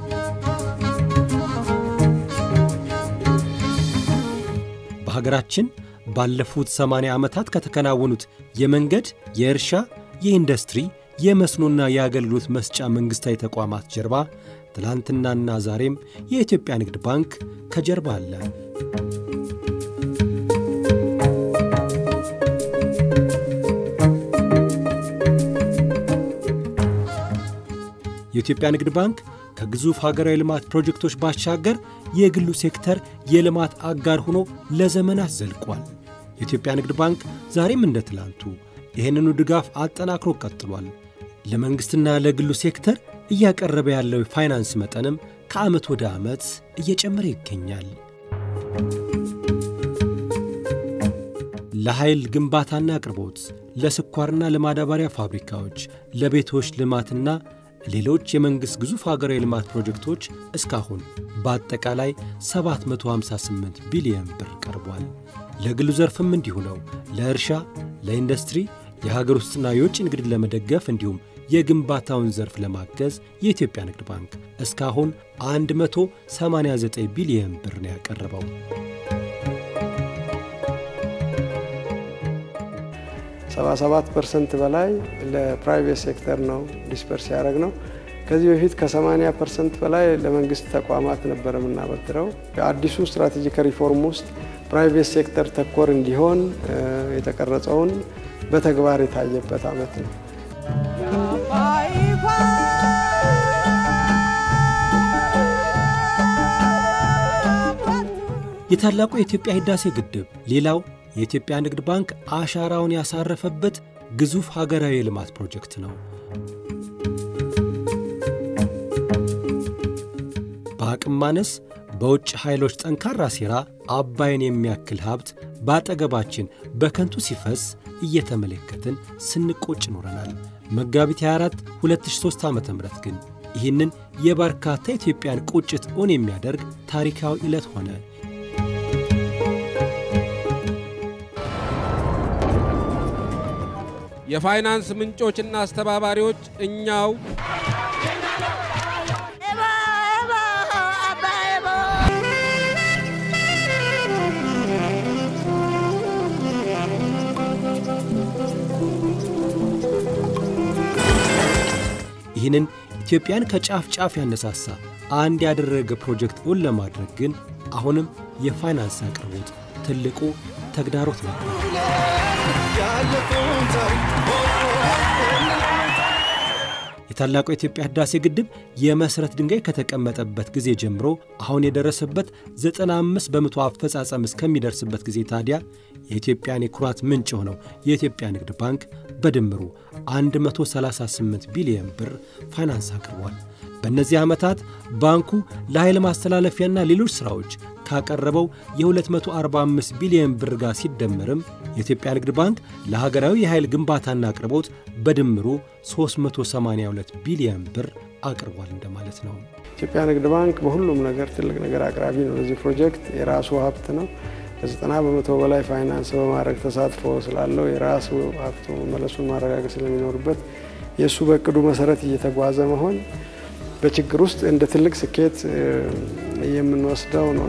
በሀገራችን ባለፉት 80 ዓመታት ከተከናወኑት የመንገድ፣ የእርሻ፣ የኢንዱስትሪ፣ የመስኖና የአገልግሎት መስጫ መንግሥታዊ ተቋማት ጀርባ ትላንትናና ዛሬም የኢትዮጵያ ንግድ ባንክ ከጀርባ አለ። የኢትዮጵያ ንግድ ባንክ ከግዙፍ ሀገራዊ ልማት ፕሮጀክቶች ባሻገር የግሉ ሴክተር የልማት አጋር ሆኖ ለዘመናት ዘልቋል። የኢትዮጵያ ንግድ ባንክ ዛሬም እንደ ትላንቱ ይህንኑ ድጋፍ አጠናክሮ ቀጥሏል። ለመንግሥትና ለግሉ ሴክተር እያቀረበ ያለው የፋይናንስ መጠንም ከዓመት ወደ ዓመት እየጨመረ ይገኛል። ለኃይል ግንባታና አቅርቦት፣ ለስኳርና ለማዳበሪያ ፋብሪካዎች፣ ለቤቶች ልማትና ሌሎች የመንግሥት ግዙፍ ሀገራዊ ልማት ፕሮጀክቶች እስካሁን በአጠቃላይ 758 ቢሊዮን ብር ቀርቧል። ለግሉ ዘርፍም እንዲሁ ነው። ለእርሻ፣ ለኢንዱስትሪ፣ የሀገር ውስጥና የውጭ ንግድን ለመደገፍ እንዲሁም የግንባታውን ዘርፍ ለማገዝ የኢትዮጵያ ንግድ ባንክ እስካሁን 189 ቢሊዮን ብር ነው ያቀረበው። ሰባ ሰባት ፐርሰንት በላይ ለፕራይቬት ሴክተር ነው ዲስፐርስ ያደረግ ነው። ከዚህ በፊት ከ80 ፐርሰንት በላይ ለመንግስት ተቋማት ነበር የምናበድረው። አዲሱ ስትራቴጂክ ሪፎርም ውስጥ ፕራይቬት ሴክተር ተኮር እንዲሆን የተቀረጸውን በተግባር የታየበት ዓመት ነው። የታላቁ የኢትዮጵያ ህዳሴ ግድብ ሌላው የኢትዮጵያ ንግድ ባንክ አሻራውን ያሳረፈበት ግዙፍ ሀገራዊ የልማት ፕሮጀክት ነው። በአቅም ማነስ በውጭ ኃይሎች ጠንካራ ሴራ አባይን የሚያክል ሀብት በአጠገባችን በከንቱ ሲፈስ እየተመለከትን ስንቆጭ ኖረናል። መጋቢት 24 2003 ዓ ም ግን ይህንን የበርካታ ኢትዮጵያን ቁጭት እውን የሚያደርግ ታሪካዊ ዕለት ሆነ። የፋይናንስ ምንጮችና አስተባባሪዎች እኛው ይህንን ኢትዮጵያን ከጫፍ ጫፍ ያነሳሳ አንድ ያደረገ ፕሮጀክት እውን ለማድረግ ግን አሁንም የፋይናንስ አቅርቦት ትልቁ ተግዳሮት ነበር። የታላቁ የኢትዮጵያ ህዳሴ ግድብ የመሠረት ድንጋይ ከተቀመጠበት ጊዜ ጀምሮ አሁን የደረሰበት 95 በመቶ አፈጻጸም እስከሚደርስበት ጊዜ ታዲያ የኢትዮጵያን የኩራት ምንጭ የሆነው የኢትዮጵያ ንግድ ባንክ በድምሩ 138 ቢሊዮን ብር ፋይናንስ አቅርቧል። በእነዚህ ዓመታት ባንኩ ለኃይል ማስተላለፊያና ሌሎች ሥራዎች ካቀረበው የ245 ቢሊዮን ብር ጋር ሲደመርም የኢትዮጵያ ንግድ ባንክ ለሀገራዊ የኃይል ግንባታና አቅርቦት በድምሩ 382 ቢሊዮን ብር አቅርቧል እንደማለት ነው። ኢትዮጵያ ንግድ ባንክ በሁሉም ነገር ትልቅ ነገር አቅራቢ ነው። ለዚህ ፕሮጀክት የራሱ ሀብት ነው። ከዘጠና በመቶ በላይ ፋይናንስ በማድረግ ተሳትፎ ስላለው የራሱ ሀብቱ መመለሱን ማረጋገጥ ስለሚኖርበት የእሱ በእቅዱ መሰረት እየተጓዘ መሆን በችግር ውስጥ እንደ ትልቅ ስኬት የምንወስደው ነው።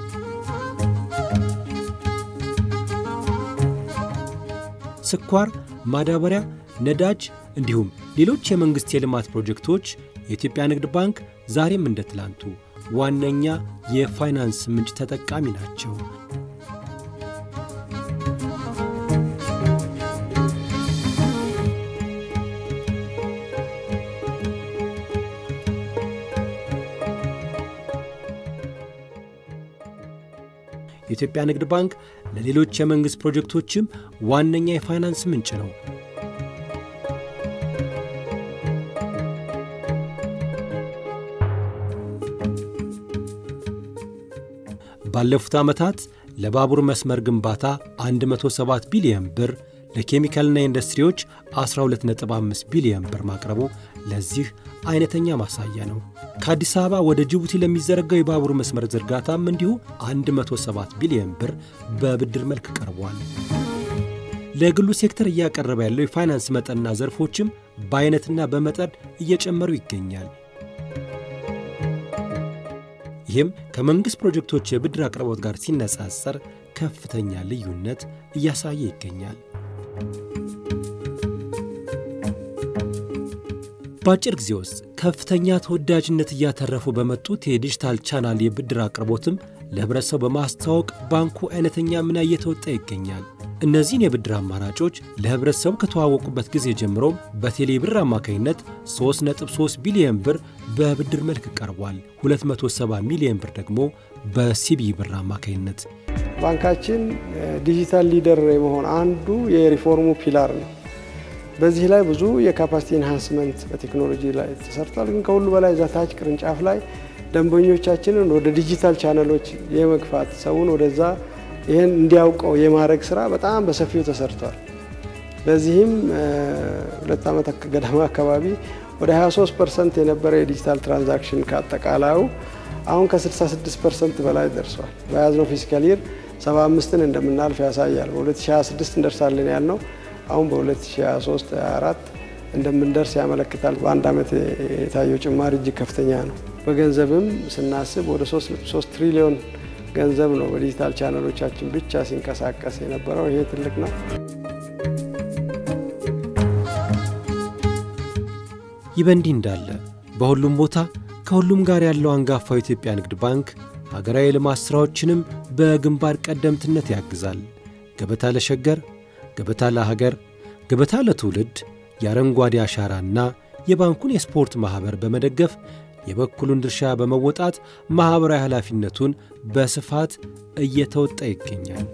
ስኳር፣ ማዳበሪያ፣ ነዳጅ እንዲሁም ሌሎች የመንግሥት የልማት ፕሮጀክቶች የኢትዮጵያ ንግድ ባንክ ዛሬም እንደ ትላንቱ ዋነኛ የፋይናንስ ምንጭ ተጠቃሚ ናቸው። የኢትዮጵያ ንግድ ባንክ ለሌሎች የመንግሥት ፕሮጀክቶችም ዋነኛ የፋይናንስ ምንጭ ነው። ባለፉት ዓመታት ለባቡር መስመር ግንባታ 107 ቢሊዮን ብር፣ ለኬሚካልና ኢንዱስትሪዎች 12.5 ቢሊዮን ብር ማቅረቡ ለዚህ አይነተኛ ማሳያ ነው። ከአዲስ አበባ ወደ ጅቡቲ ለሚዘረጋው የባቡር መስመር ዝርጋታም እንዲሁ 107 ቢሊዮን ብር በብድር መልክ ቀርቧል። ለግሉ ሴክተር እያቀረበ ያለው የፋይናንስ መጠንና ዘርፎችም በአይነትና በመጠን እየጨመሩ ይገኛል። ይህም ከመንግሥት ፕሮጀክቶች የብድር አቅርቦት ጋር ሲነጻጸር ከፍተኛ ልዩነት እያሳየ ይገኛል። በአጭር ጊዜ ውስጥ ከፍተኛ ተወዳጅነት እያተረፉ በመጡት የዲጂታል ቻናል የብድር አቅርቦትም ለህብረተሰቡ በማስተዋወቅ ባንኩ አይነተኛ ሚና እየተወጣ ይገኛል። እነዚህን የብድር አማራጮች ለህብረተሰቡ ከተዋወቁበት ጊዜ ጀምሮም በቴሌ ብር አማካኝነት 3.3 ቢሊዮን ብር በብድር መልክ ቀርቧል። 270 ሚሊዮን ብር ደግሞ በሲቢ ብር አማካኝነት። ባንካችን ዲጂታል ሊደር የመሆን አንዱ የሪፎርሙ ፒላር ነው። በዚህ ላይ ብዙ የካፓሲቲ ኢንሃንስመንት በቴክኖሎጂ ላይ ተሰርቷል። ግን ከሁሉ በላይ ዛታች ቅርንጫፍ ላይ ደንበኞቻችንን ወደ ዲጂታል ቻነሎች የመግፋት ሰውን ወደዛ ይህን እንዲያውቀው የማድረግ ስራ በጣም በሰፊው ተሰርቷል። በዚህም ሁለት ዓመት ገደማ አካባቢ ወደ 23 ፐርሰንት የነበረ የዲጂታል ትራንዛክሽን ከአጠቃላዩ አሁን ከ66 ፐርሰንት በላይ ደርሷል። በያዝነው ፊስካል ይር 75ን እንደምናልፍ ያሳያል። በ2026 እንደርሳለን ያልነው አሁን በ2023 24 እንደምንደርስ ያመለክታል። በአንድ ዓመት የታየው ጭማሪ እጅግ ከፍተኛ ነው። በገንዘብም ስናስብ ወደ 3 ትሪሊዮን ገንዘብ ነው በዲጂታል ቻነሎቻችን ብቻ ሲንቀሳቀስ የነበረው። ይሄ ትልቅ ነው። ይህ በእንዲህ እንዳለ በሁሉም ቦታ ከሁሉም ጋር ያለው አንጋፋው የኢትዮጵያ ንግድ ባንክ ሀገራዊ የልማት ሥራዎችንም በግንባር ቀደምትነት ያግዛል። ገበታ ለሸገር፣ ገበታ ለሀገር፣ ገበታ ለትውልድ የአረንጓዴ አሻራና የባንኩን የስፖርት ማኅበር በመደገፍ የበኩሉን ድርሻ በመወጣት ማኅበራዊ ኃላፊነቱን በስፋት እየተወጣ ይገኛል።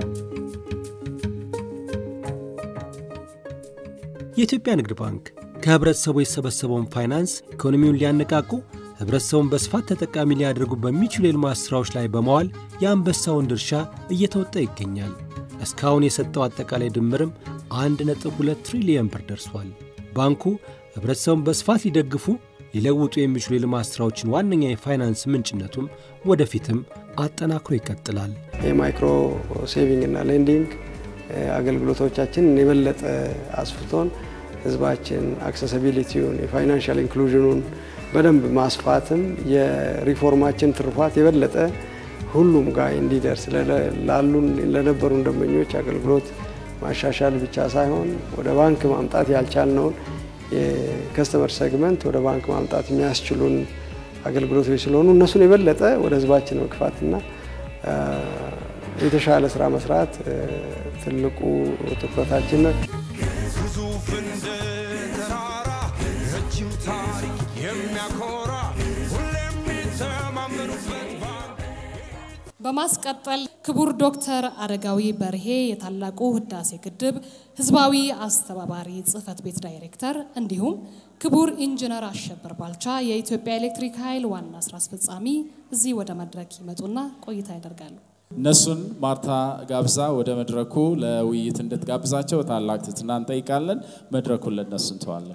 የኢትዮጵያ ንግድ ባንክ ከኅብረተሰቡ የተሰበሰበውን ፋይናንስ ኢኮኖሚውን ሊያነቃቁ ኅብረተሰቡን በስፋት ተጠቃሚ ሊያደርጉ በሚችሉ የልማት ሥራዎች ላይ በመዋል የአንበሳውን ድርሻ እየተወጣ ይገኛል። እስካሁን የሰጠው አጠቃላይ ድምርም 1.2 ትሪሊየን ብር ደርሷል። ባንኩ ኅብረተሰቡን በስፋት ሊደግፉ ሊለውጡ የሚችሉ የልማት ሥራዎችን ዋነኛ የፋይናንስ ምንጭነቱም ወደፊትም አጠናክሮ ይቀጥላል። የማይክሮ ሴቪንግ እና ሌንዲንግ አገልግሎቶቻችንን የበለጠ አስፍቶን ህዝባችን አክሰሲቢሊቲውን የፋይናንሻል ኢንክሉዥኑን በደንብ ማስፋትም የሪፎርማችን ትሩፋት የበለጠ ሁሉም ጋር እንዲደርስ ላሉን ለነበሩን ደንበኞች አገልግሎት ማሻሻል ብቻ ሳይሆን ወደ ባንክ ማምጣት ያልቻልነውን የከስተመር ሴግመንት ወደ ባንክ ማምጣት የሚያስችሉን አገልግሎቶች ስለሆኑ እነሱን የበለጠ ወደ ህዝባችን መግፋትና የተሻለ ስራ መስራት ትልቁ ትኩረታችን ነው። ግዙፍ እንደ ተራራ ረጅም ታሪክ የሚያኮራ ሁሌም የሚተማመኑበት ባንክ በማስቀጠል ክቡር ዶክተር አረጋዊ በርሄ የታላቁ ህዳሴ ግድብ ህዝባዊ አስተባባሪ ጽህፈት ቤት ዳይሬክተር፣ እንዲሁም ክቡር ኢንጂነር አሸበር ባልቻ የኢትዮጵያ ኤሌክትሪክ ኃይል ዋና ስራ አስፈጻሚ እዚህ ወደ መድረክ ይመጡና ቆይታ ያደርጋሉ። እነሱን ማርታ ጋብዛ ወደ መድረኩ ለውይይት እንድትጋብዛቸው ታላቅ ትህትና እንጠይቃለን። መድረኩን ለእነሱ እንተዋለን።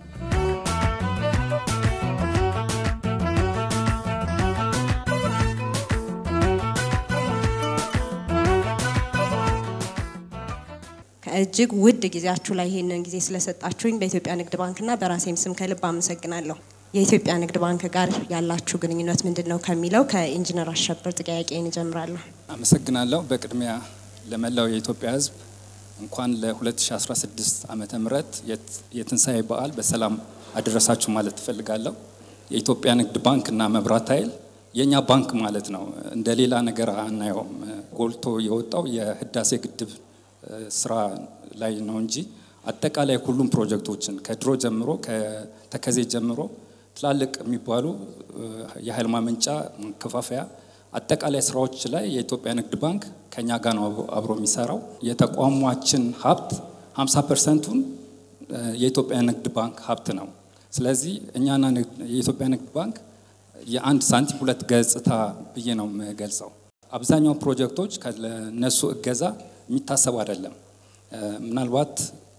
እጅግ ውድ ጊዜያችሁ ላይ ይህንን ጊዜ ስለሰጣችሁኝ በኢትዮጵያ ንግድ ባንክና በራሴም ስም ከልብ አመሰግናለሁ። የኢትዮጵያ ንግድ ባንክ ጋር ያላችሁ ግንኙነት ምንድን ነው ከሚለው ከኢንጂነር አሸበር ጥያቄን እጀምራለሁ። አመሰግናለሁ። በቅድሚያ ለመላው የኢትዮጵያ ሕዝብ እንኳን ለ2016 ዓመተ ምህረት የትንሣኤ በዓል በሰላም አደረሳችሁ ማለት ትፈልጋለሁ። የኢትዮጵያ ንግድ ባንክ እና መብራት ኃይል የእኛ ባንክ ማለት ነው። እንደ ሌላ ነገር አናየውም። ጎልቶ የወጣው የህዳሴ ግድብ ስራ ላይ ነው እንጂ አጠቃላይ ሁሉም ፕሮጀክቶችን ከድሮ ጀምሮ ከተከዜ ጀምሮ ትላልቅ የሚባሉ የኃይል ማመንጫ ማከፋፈያ አጠቃላይ ስራዎች ላይ የኢትዮጵያ ንግድ ባንክ ከኛ ጋር ነው አብሮ የሚሰራው። የተቋሟችን ሀብት 50 ፐርሰንቱን የኢትዮጵያ ንግድ ባንክ ሀብት ነው። ስለዚህ እኛና የኢትዮጵያ ንግድ ባንክ የአንድ ሳንቲም ሁለት ገጽታ ብዬ ነው የምገልጸው። አብዛኛው ፕሮጀክቶች ከነሱ እገዛ የሚታሰብ አይደለም። ምናልባት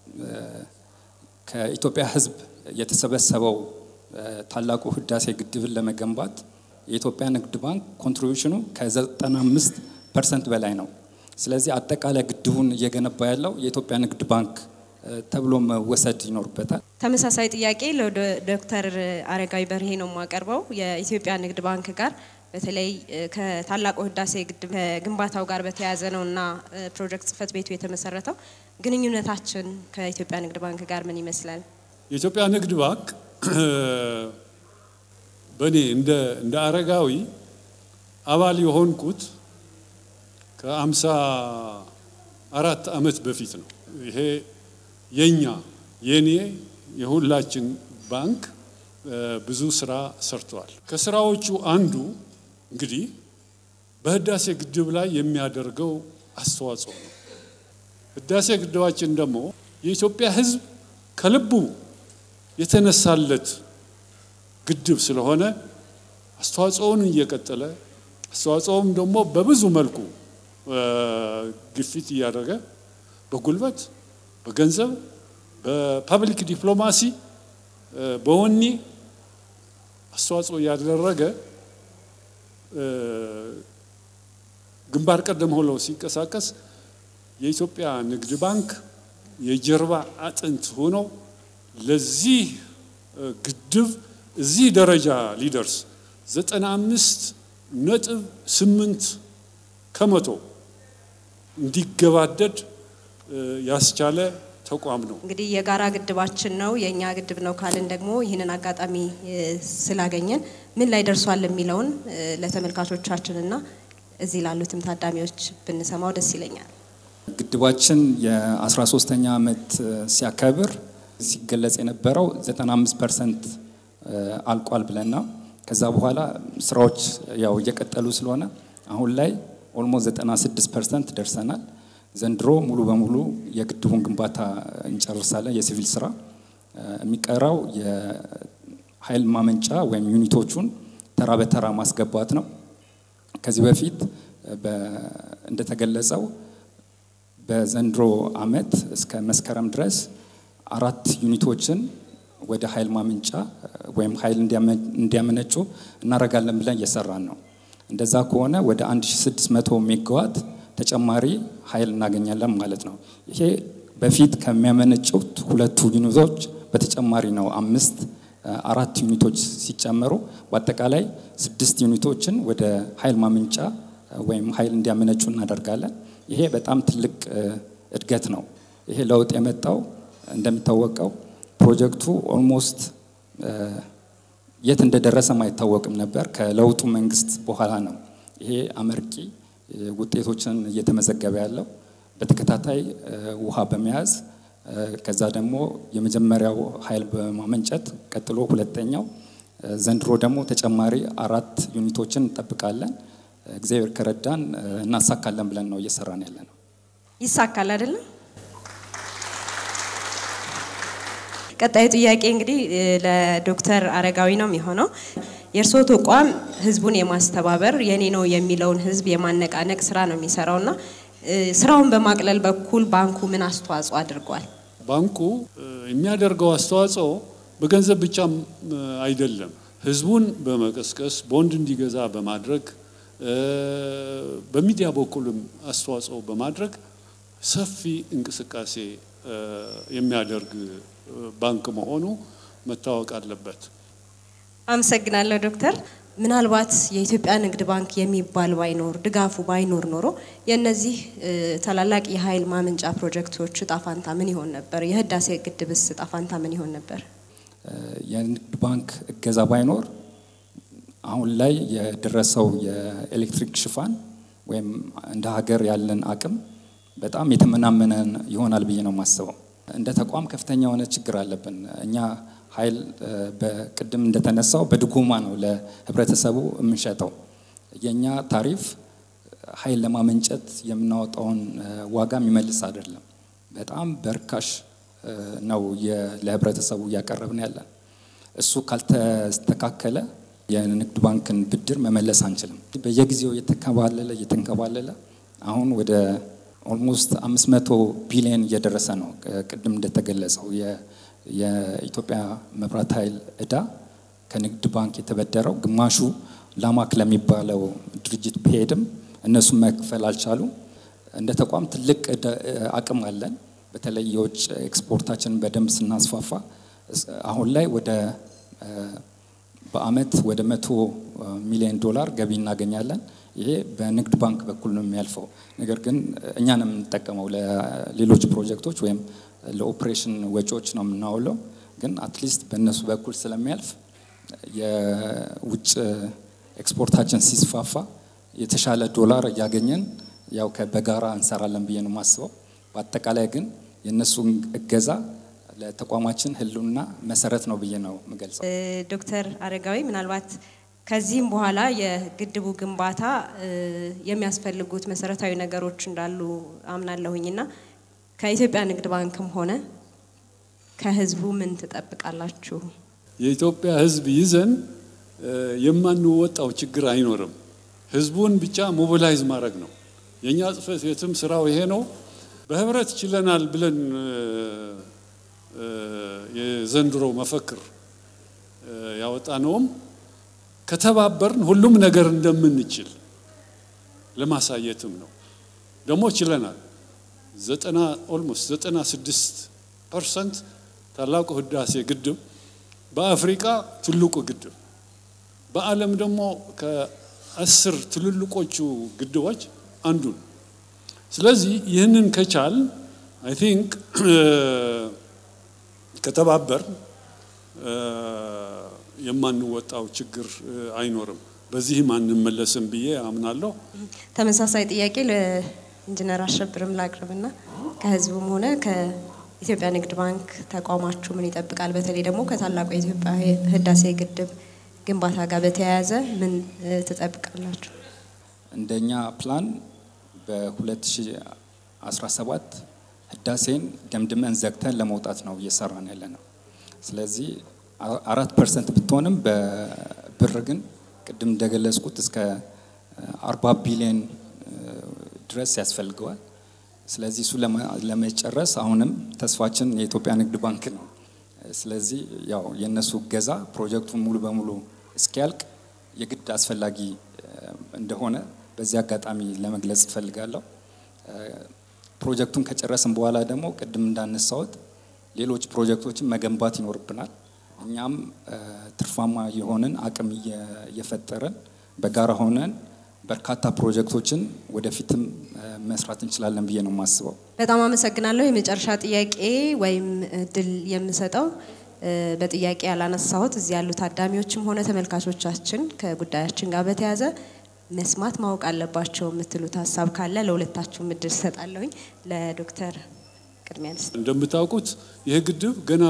ከኢትዮጵያ ሕዝብ የተሰበሰበው ታላቁ ህዳሴ ግድብን ለመገንባት የኢትዮጵያ ንግድ ባንክ ኮንትሪቢሽኑ ከ95 ፐርሰንት በላይ ነው። ስለዚህ አጠቃላይ ግድቡን እየገነባ ያለው የኢትዮጵያ ንግድ ባንክ ተብሎ መወሰድ ይኖርበታል። ተመሳሳይ ጥያቄ ለዶክተር አረጋዊ በርሄ ነው የማቀርበው። የኢትዮጵያ ንግድ ባንክ ጋር በተለይ ከታላቁ ህዳሴ ግድብ ከግንባታው ጋር በተያያዘ ነው እና ፕሮጀክት ጽህፈት ቤቱ የተመሰረተው። ግንኙነታችን ከኢትዮጵያ ንግድ ባንክ ጋር ምን ይመስላል? የኢትዮጵያ ንግድ ባንክ በእኔ እንደ እንደ አረጋዊ አባል የሆንኩት ከአምሳ አራት ዓመት በፊት ነው። ይሄ የኛ የኔ የሁላችን ባንክ ብዙ ስራ ሰርተዋል። ከስራዎቹ አንዱ እንግዲህ በህዳሴ ግድብ ላይ የሚያደርገው አስተዋጽኦ ነው። ህዳሴ ግድባችን ደግሞ የኢትዮጵያ ህዝብ ከልቡ የተነሳለት ግድብ ስለሆነ አስተዋጽኦውን እየቀጠለ አስተዋጽኦውም ደግሞ በብዙ መልኩ ግፊት እያደረገ በጉልበት፣ በገንዘብ፣ በፐብሊክ ዲፕሎማሲ፣ በወኔ አስተዋጽኦ እያደረገ ግንባር ቀደም ሆኖ ሲንቀሳቀስ የኢትዮጵያ ንግድ ባንክ የጀርባ አጥንት ሆኖ ለዚህ ግድብ እዚህ ደረጃ ሊደርስ ዘጠና አምስት ነጥብ ስምንት ከመቶ እንዲገባደድ ያስቻለ ተቋም ነው። እንግዲህ የጋራ ግድባችን ነው የእኛ ግድብ ነው ካልን ደግሞ ይህንን አጋጣሚ ስላገኘን ምን ላይ ደርሷል የሚለውን ለተመልካቾቻችንና እዚህ ላሉትም ታዳሚዎች ብንሰማው ደስ ይለኛል። ግድባችን የ13ኛ ዓመት ሲያከብር ሲገለጽ የነበረው 95 ፐርሰንት አልቋል ብለና ከዛ በኋላ ስራዎች ያው እየቀጠሉ ስለሆነ አሁን ላይ ኦልሞስት 96 ፐርሰንት ደርሰናል። ዘንድሮ ሙሉ በሙሉ የግድቡን ግንባታ እንጨርሳለን። የሲቪል ስራ የሚቀራው የኃይል ማመንጫ ወይም ዩኒቶቹን ተራ በተራ ማስገባት ነው። ከዚህ በፊት እንደተገለጸው በዘንድሮ አመት እስከ መስከረም ድረስ አራት ዩኒቶችን ወደ ኃይል ማመንጫ ወይም ኃይል እንዲያመነጩ እናደርጋለን ብለን እየሰራን ነው። እንደዛ ከሆነ ወደ 1600 ሜጋዋት ተጨማሪ ኃይል እናገኛለን ማለት ነው። ይሄ በፊት ከሚያመነጩት ሁለቱ ዩኒቶች በተጨማሪ ነው። አምስት አራት ዩኒቶች ሲጨመሩ በአጠቃላይ ስድስት ዩኒቶችን ወደ ኃይል ማመንጫ ወይም ኃይል እንዲያመነጩ እናደርጋለን። ይሄ በጣም ትልቅ እድገት ነው። ይሄ ለውጥ የመጣው እንደሚታወቀው ፕሮጀክቱ ኦልሞስት የት እንደደረሰም አይታወቅም ነበር። ከለውጡ መንግስት በኋላ ነው ይሄ አመርቂ ውጤቶችን እየተመዘገበ ያለው በተከታታይ ውሃ በመያዝ ከዛ ደግሞ የመጀመሪያው ኃይል በማመንጨት ቀጥሎ ሁለተኛው ዘንድሮ ደግሞ ተጨማሪ አራት ዩኒቶችን እንጠብቃለን። እግዚአብሔር ከረዳን እናሳካለን ብለን ነው እየሰራን ያለ ነው። ይሳካል አይደለም? ቀጣዩ ጥያቄ እንግዲህ ለዶክተር አረጋዊ ነው የሚሆነው። የእርስዎ ተቋም ህዝቡን የማስተባበር የኔ ነው የሚለውን ህዝብ የማነቃነቅ ስራ ነው የሚሰራውና ስራውን በማቅለል በኩል ባንኩ ምን አስተዋጽኦ አድርጓል? ባንኩ የሚያደርገው አስተዋጽኦ በገንዘብ ብቻም አይደለም። ህዝቡን በመቀስቀስ ቦንድ እንዲገዛ በማድረግ በሚዲያ በኩልም አስተዋጽኦ በማድረግ ሰፊ እንቅስቃሴ የሚያደርግ ባንክ መሆኑ መታወቅ አለበት። አመሰግናለሁ ዶክተር። ምናልባት የኢትዮጵያ ንግድ ባንክ የሚባል ባይኖር ድጋፉ ባይኖር ኖሮ የእነዚህ ታላላቅ የኃይል ማመንጫ ፕሮጀክቶች እጣ ፋንታ ምን ይሆን ነበር? የህዳሴ ግድብስ እጣ ፋንታ ምን ይሆን ነበር? የንግድ ባንክ እገዛ ባይኖር አሁን ላይ የደረሰው የኤሌክትሪክ ሽፋን ወይም እንደ ሀገር ያለን አቅም በጣም የተመናመነ ይሆናል ብዬ ነው የማስበው። እንደ ተቋም ከፍተኛ የሆነ ችግር አለብን። እኛ ኃይል በቅድም እንደተነሳው በድጎማ ነው ለህብረተሰቡ የምንሸጠው። የእኛ ታሪፍ ኃይል ለማመንጨት የምናወጣውን ዋጋ የሚመልስ አይደለም። በጣም በርካሽ ነው ለህብረተሰቡ እያቀረብን ያለን። እሱ ካልተስተካከለ የንግድ ባንክን ብድር መመለስ አንችልም። በየጊዜው እየተንከባለለ እየተንከባለለ አሁን ወደ ኦልሞስት 500 ቢሊዮን እየደረሰ ነው። ቅድም እንደተገለጸው የኢትዮጵያ መብራት ኃይል እዳ ከንግድ ባንክ የተበደረው ግማሹ ላማክ ለሚባለው ድርጅት ቢሄድም እነሱም መክፈል አልቻሉም። እንደ ተቋም ትልቅ አቅም አለን። በተለይ የውጭ ኤክስፖርታችንን በደንብ ስናስፋፋ አሁን ላይ ወደ በአመት ወደ መቶ ሚሊዮን ዶላር ገቢ እናገኛለን። ይሄ በንግድ ባንክ በኩል ነው የሚያልፈው። ነገር ግን እኛ ነው የምንጠቀመው ለሌሎች ፕሮጀክቶች ወይም ለኦፕሬሽን ወጪዎች ነው የምናውለው። ግን አትሊስት በእነሱ በኩል ስለሚያልፍ የውጭ ኤክስፖርታችን ሲስፋፋ የተሻለ ዶላር እያገኘን ያው በጋራ እንሰራለን ብዬ ነው የማስበው። በአጠቃላይ ግን የእነሱን እገዛ ለተቋማችን ህልውና መሰረት ነው ብዬ ነው የምገልጸው። ዶክተር አረጋዊ ምናልባት ከዚህም በኋላ የግድቡ ግንባታ የሚያስፈልጉት መሰረታዊ ነገሮች እንዳሉ አምናለሁኝና ከኢትዮጵያ ንግድ ባንክም ሆነ ከህዝቡ ምን ትጠብቃላችሁ? የኢትዮጵያ ህዝብ ይዘን የማንወጣው ችግር አይኖርም። ህዝቡን ብቻ ሞቢላይዝ ማድረግ ነው። የእኛ ጽህፈት ቤትም ስራው ይሄ ነው። በህብረት ችለናል ብለን የዘንድሮ መፈክር ያወጣነውም ከተባበርን ሁሉም ነገር እንደምንችል ለማሳየትም ነው። ደግሞ ችለናል። ዘጠና ኦልሞስት ዘጠና ስድስት ፐርሰንት ታላቁ ህዳሴ ግድብ በአፍሪካ ትልቁ ግድብ በዓለም ደግሞ ከአስር ትልልቆቹ ግድቦች አንዱ ነው። ስለዚህ ይህንን ከቻል አይ ቲንክ ከተባበር የማንወጣው ችግር አይኖርም። በዚህም አንመለስም ብዬ አምናለሁ። ተመሳሳይ ጥያቄ ለኢንጂነር አሸብርም ላቅርብና ከህዝቡም ሆነ ከኢትዮጵያ ንግድ ባንክ ተቋማችሁ ምን ይጠብቃል? በተለይ ደግሞ ከታላቁ የኢትዮጵያ ህዳሴ ግድብ ግንባታ ጋር በተያያዘ ምን ትጠብቃላችሁ? እንደኛ ፕላን በ2017 ህዳሴን ገምድመን ዘግተን ለመውጣት ነው እየሰራን ያለ ነው። ስለዚህ አራት ፐርሰንት ብትሆንም በብር ግን ቅድም እንደገለጽኩት እስከ አርባ ቢሊዮን ድረስ ያስፈልገዋል። ስለዚህ እሱ ለመጨረስ አሁንም ተስፋችን የኢትዮጵያ ንግድ ባንክ ነው። ስለዚህ ያው የእነሱ እገዛ ፕሮጀክቱን ሙሉ በሙሉ እስኪያልቅ የግድ አስፈላጊ እንደሆነ በዚህ አጋጣሚ ለመግለጽ እፈልጋለሁ። ፕሮጀክቱን ከጨረስን በኋላ ደግሞ ቅድም እንዳነሳሁት ሌሎች ፕሮጀክቶችን መገንባት ይኖርብናል። እኛም ትርፋማ የሆንን አቅም እየፈጠረን በጋራ ሆነን በርካታ ፕሮጀክቶችን ወደፊትም መስራት እንችላለን ብዬ ነው የማስበው። በጣም አመሰግናለሁ። የመጨረሻ ጥያቄ ወይም እድል የምሰጠው በጥያቄ ያላነሳሁት እዚህ ያሉ ታዳሚዎችም ሆነ ተመልካቾቻችን ከጉዳያችን ጋር በተያያዘ መስማት ማወቅ አለባቸው የምትሉት ሀሳብ ካለ ለሁለታችሁም እድል ሰጣለሁኝ። ለዶክተር ቅድሚያ ልስጥ። እንደምታውቁት ይህ ግድብ ገና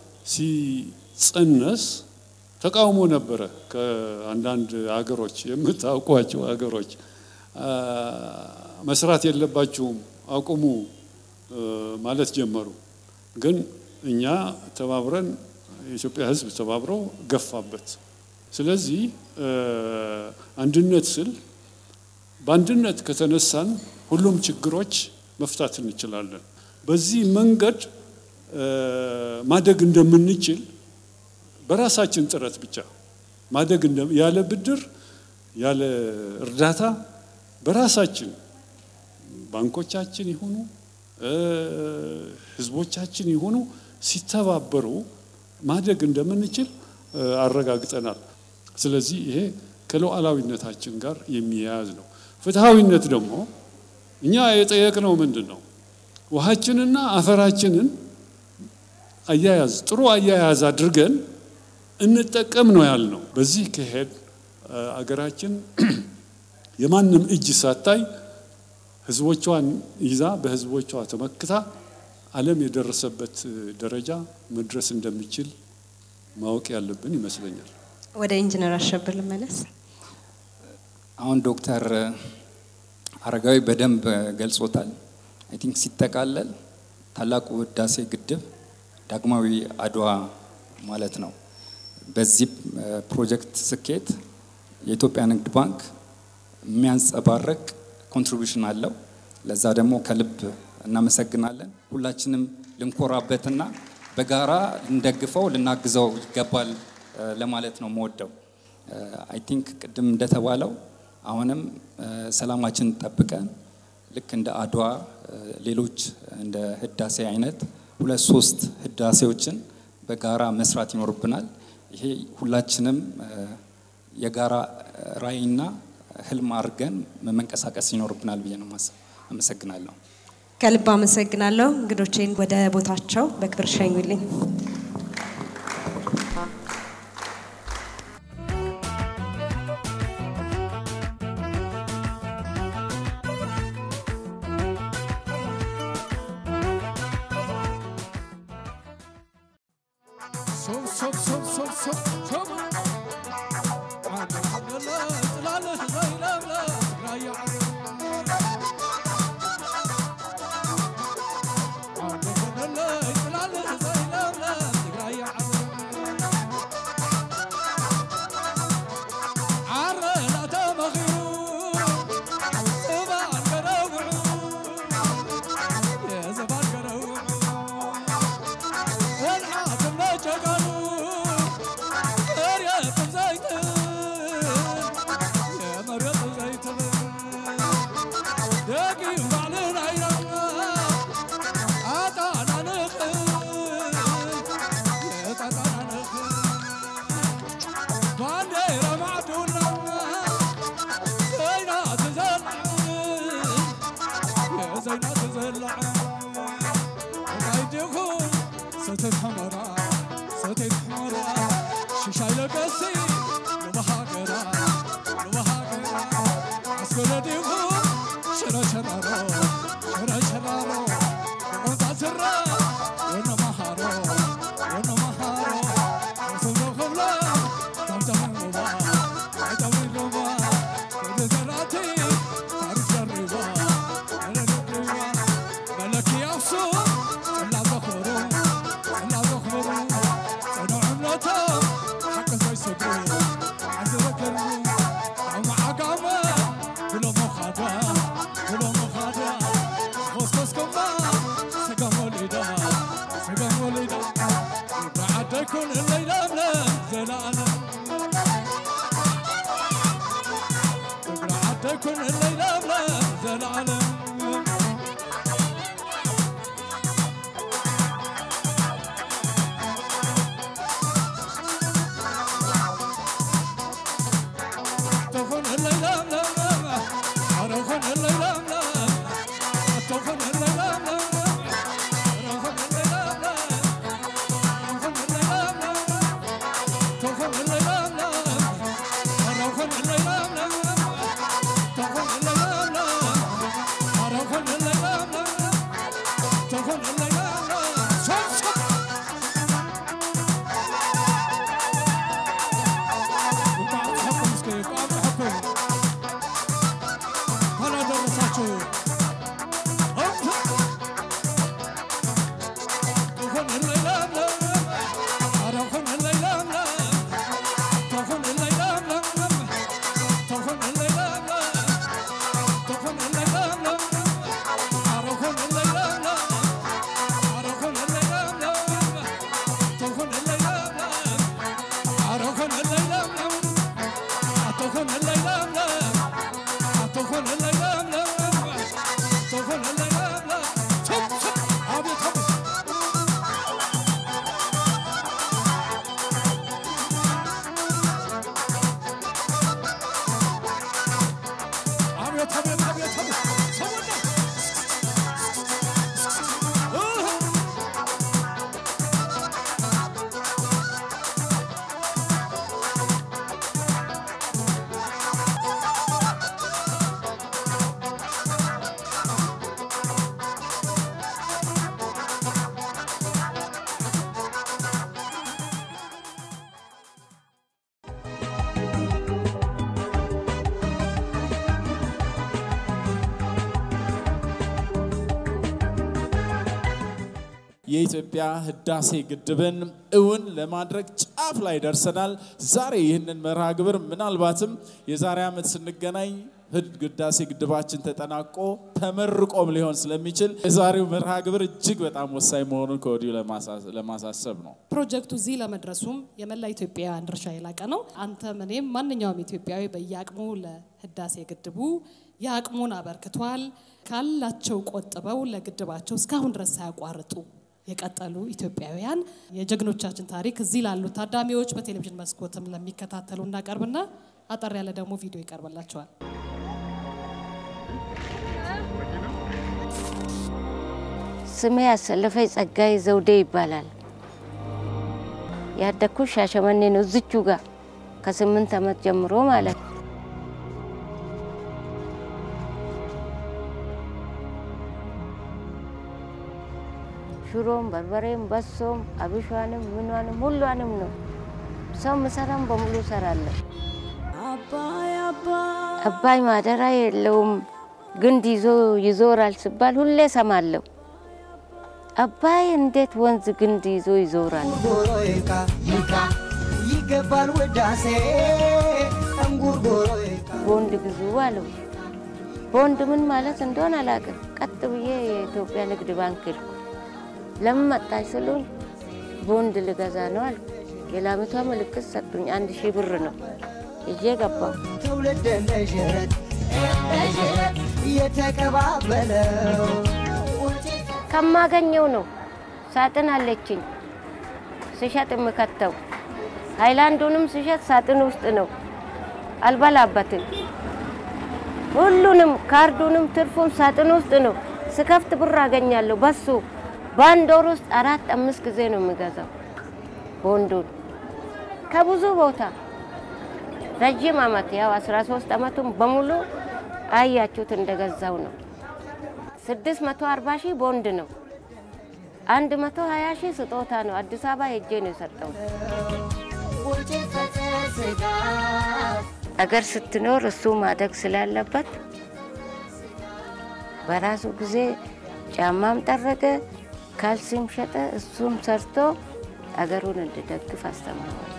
ሲጸነስ ተቃውሞ ነበረ ከአንዳንድ ሀገሮች የምታውቋቸው ሀገሮች መስራት የለባችሁም አቁሙ ማለት ጀመሩ። ግን እኛ ተባብረን የኢትዮጵያ ሕዝብ ተባብሮ ገፋበት። ስለዚህ አንድነት ስል በአንድነት ከተነሳን ሁሉም ችግሮች መፍታት እንችላለን። በዚህ መንገድ ማደግ እንደምንችል በራሳችን ጥረት ብቻ ማደግ ያለ ብድር ያለ እርዳታ በራሳችን ባንኮቻችን ይሁኑ ህዝቦቻችን ይሁኑ ሲተባበሩ ማደግ እንደምንችል አረጋግጠናል። ስለዚህ ይሄ ከሉዓላዊነታችን ጋር የሚያያዝ ነው። ፍትሐዊነት ደግሞ እኛ የጠየቅነው ምንድን ነው? ውሃችንና አፈራችንን አያያዝ ጥሩ አያያዝ አድርገን እንጠቀም ነው ያልነው። በዚህ ከሄድ አገራችን የማንም እጅ ሳታይ ህዝቦቿን ይዛ በህዝቦቿ ተመክታ ዓለም የደረሰበት ደረጃ መድረስ እንደሚችል ማወቅ ያለብን ይመስለኛል። ወደ ኢንጂነር አሸብር ልመለስ። አሁን ዶክተር አረጋዊ በደንብ ገልጾታል። አይ ቲንክ ሲጠቃለል ታላቁ ህዳሴ ግድብ ዳግማዊ አድዋ ማለት ነው። በዚህ ፕሮጀክት ስኬት የኢትዮጵያ ንግድ ባንክ የሚያንጸባርቅ ኮንትሪቢሽን አለው። ለዛ ደግሞ ከልብ እናመሰግናለን። ሁላችንም ልንኮራበትና በጋራ ልንደግፈው ልናግዘው ይገባል ለማለት ነው መወደው። አይ ቲንክ ቅድም እንደተባለው አሁንም ሰላማችን ጠብቀን ልክ እንደ አድዋ ሌሎች እንደ ህዳሴ አይነት ሁለት ሶስት ህዳሴዎችን በጋራ መስራት ይኖርብናል። ይሄ ሁላችንም የጋራ ራዕይና ህልም አድርገን መንቀሳቀስ ይኖርብናል ብዬ ነው ማሰብ። አመሰግናለሁ። ከልብ አመሰግናለሁ። እንግዶቼን ወደ ቦታቸው በክብር ሸኙልኝ። ሶብ ሶብ ሶብ ሶብ ሶብ ሶብ አንድ ሐመለ ጥላለህ ዘይለምለ ራያ አንድ ሐመለ ጥላለህ ዘይለምለ ራያ ዓረ ላተመኺሩ ዘባን ገረውዑ የዘባን ገረውዑ والعاقب لا جقلوا مريض زيتون يا مريض زيتون داقي وعلن عينا عطانا نخل يا عطانا نخل بانديرة معدونا زينا تزلع يا زينا تزلع وقايدكم ستت حمرا ستت حمرا ششاي لقسي لبهاقرا لبهاقرا عسكر ديكو شرا شرارو شرا شرارو وقنطا سرا وانا مهارو وانا مهارو وصلنا خبلا تمتم لبا عتم لبا كل زراتي تاريخ جربا انا نقربا ملك يافسو طلع بخورو طلع بخورو صنع عملتهم حق زي سكرو عزرك الروم ومع قامة كلهم مخادا كلهم مخادا خصص كما سقم وليدا سقم وليدا بعد كل الليلة من زلالة بعد كل الليلة من زلالة تخون الليلة ململمة أرخون الليلة ململمة تخون الليلة ململمة أرخون الليلة ململمة تخون الليلة ململمة تخون الليلة ململمة أرخون الليلة ململمة تخون الليلة ململمة የኢትዮጵያ ህዳሴ ግድብን እውን ለማድረግ ጫፍ ላይ ደርሰናል። ዛሬ ይህንን መርሃ ግብር ምናልባትም የዛሬ ዓመት ስንገናኝ ህዳሴ ግድባችን ተጠናቆ ተመርቆም ሊሆን ስለሚችል የዛሬው መርሃ ግብር እጅግ በጣም ወሳኝ መሆኑን ከወዲሁ ለማሳሰብ ነው። ፕሮጀክቱ እዚህ ለመድረሱም የመላ ኢትዮጵያውያን ድርሻ የላቀ ነው። አንተም እኔም ማንኛውም ኢትዮጵያዊ በየአቅሙ ለህዳሴ ግድቡ የአቅሙን አበርክቷል። ካላቸው ቆጥበው ለግድባቸው እስካሁን ድረስ ሳያቋርጡ የቀጠሉ ኢትዮጵያውያን የጀግኖቻችን ታሪክ እዚህ ላሉት ታዳሚዎች በቴሌቪዥን መስኮትም ለሚከታተሉ እናቀርብና አጠር ያለ ደግሞ ቪዲዮ ይቀርብላቸዋል። ስሜ ያሰለፈኝ ጸጋይ ዘውዴ ይባላል። ያደግኩት ሻሸመኔ ነው፣ እዝቹ ጋር ከስምንት ዓመት ጀምሮ ማለት ነው። ሽሮም፣ በርበሬም፣ በሶም፣ አብሿንም፣ ምኗንም ሁሏንም ነው ሰው ምሰራም በሙሉ ሰራለሁ። አባይ ማደራ የለውም ግንድ ይዞ ይዞራል ሲባል ሁሌ ሰማለሁ። አባይ እንዴት ወንዝ ግንድ ይዞ ይዞራል? ይገባል ውዳሴ እንጉርጉሮ ቦንድ ግዙ አለው። ቦንድ ምን ማለት እንደሆነ አላውቅም። ቀጥ ብዬ የኢትዮጵያ ንግድ ባንክ ሄድኩ። ለምን መጣች ስሉኝ ቦንድ ልገዛ ነው አልኩ። የላሚቷ ምልክት ሰጡኝ። አንድ ሺህ ብር ነው ይዤ ገባሁ። ትውልድ እንደ ዥረት እንደ ዥረት የተቀባበለው ከማገኘው ነው። ሳጥን አለችኝ ስሸጥ የምከተው ሃይላንዱንም ስሸጥ ሳጥን ውስጥ ነው። አልበላበትም። ሁሉንም ካርዱንም ትርፉም ሳጥን ውስጥ ነው። ስከፍት ብር አገኛለሁ። በሱ በአንድ ወር ውስጥ አራት አምስት ጊዜ ነው የሚገዛው ቦንዱን ከብዙ ቦታ ረጅም አመት ያው 13 አመቱን በሙሉ አያችሁት እንደገዛው ነው። 640 ሺህ ቦንድ ነው። 120 ሺህ ስጦታ ነው። አዲስ አበባ ሄጄ ነው የሰጠው። አገር ስትኖር እሱ ማደግ ስላለበት በራሱ ጊዜ ጫማም ጠረገ፣ ካልሲም ሸጠ። እሱም ሰርቶ አገሩን እንድደግፍ አስተምረዋል።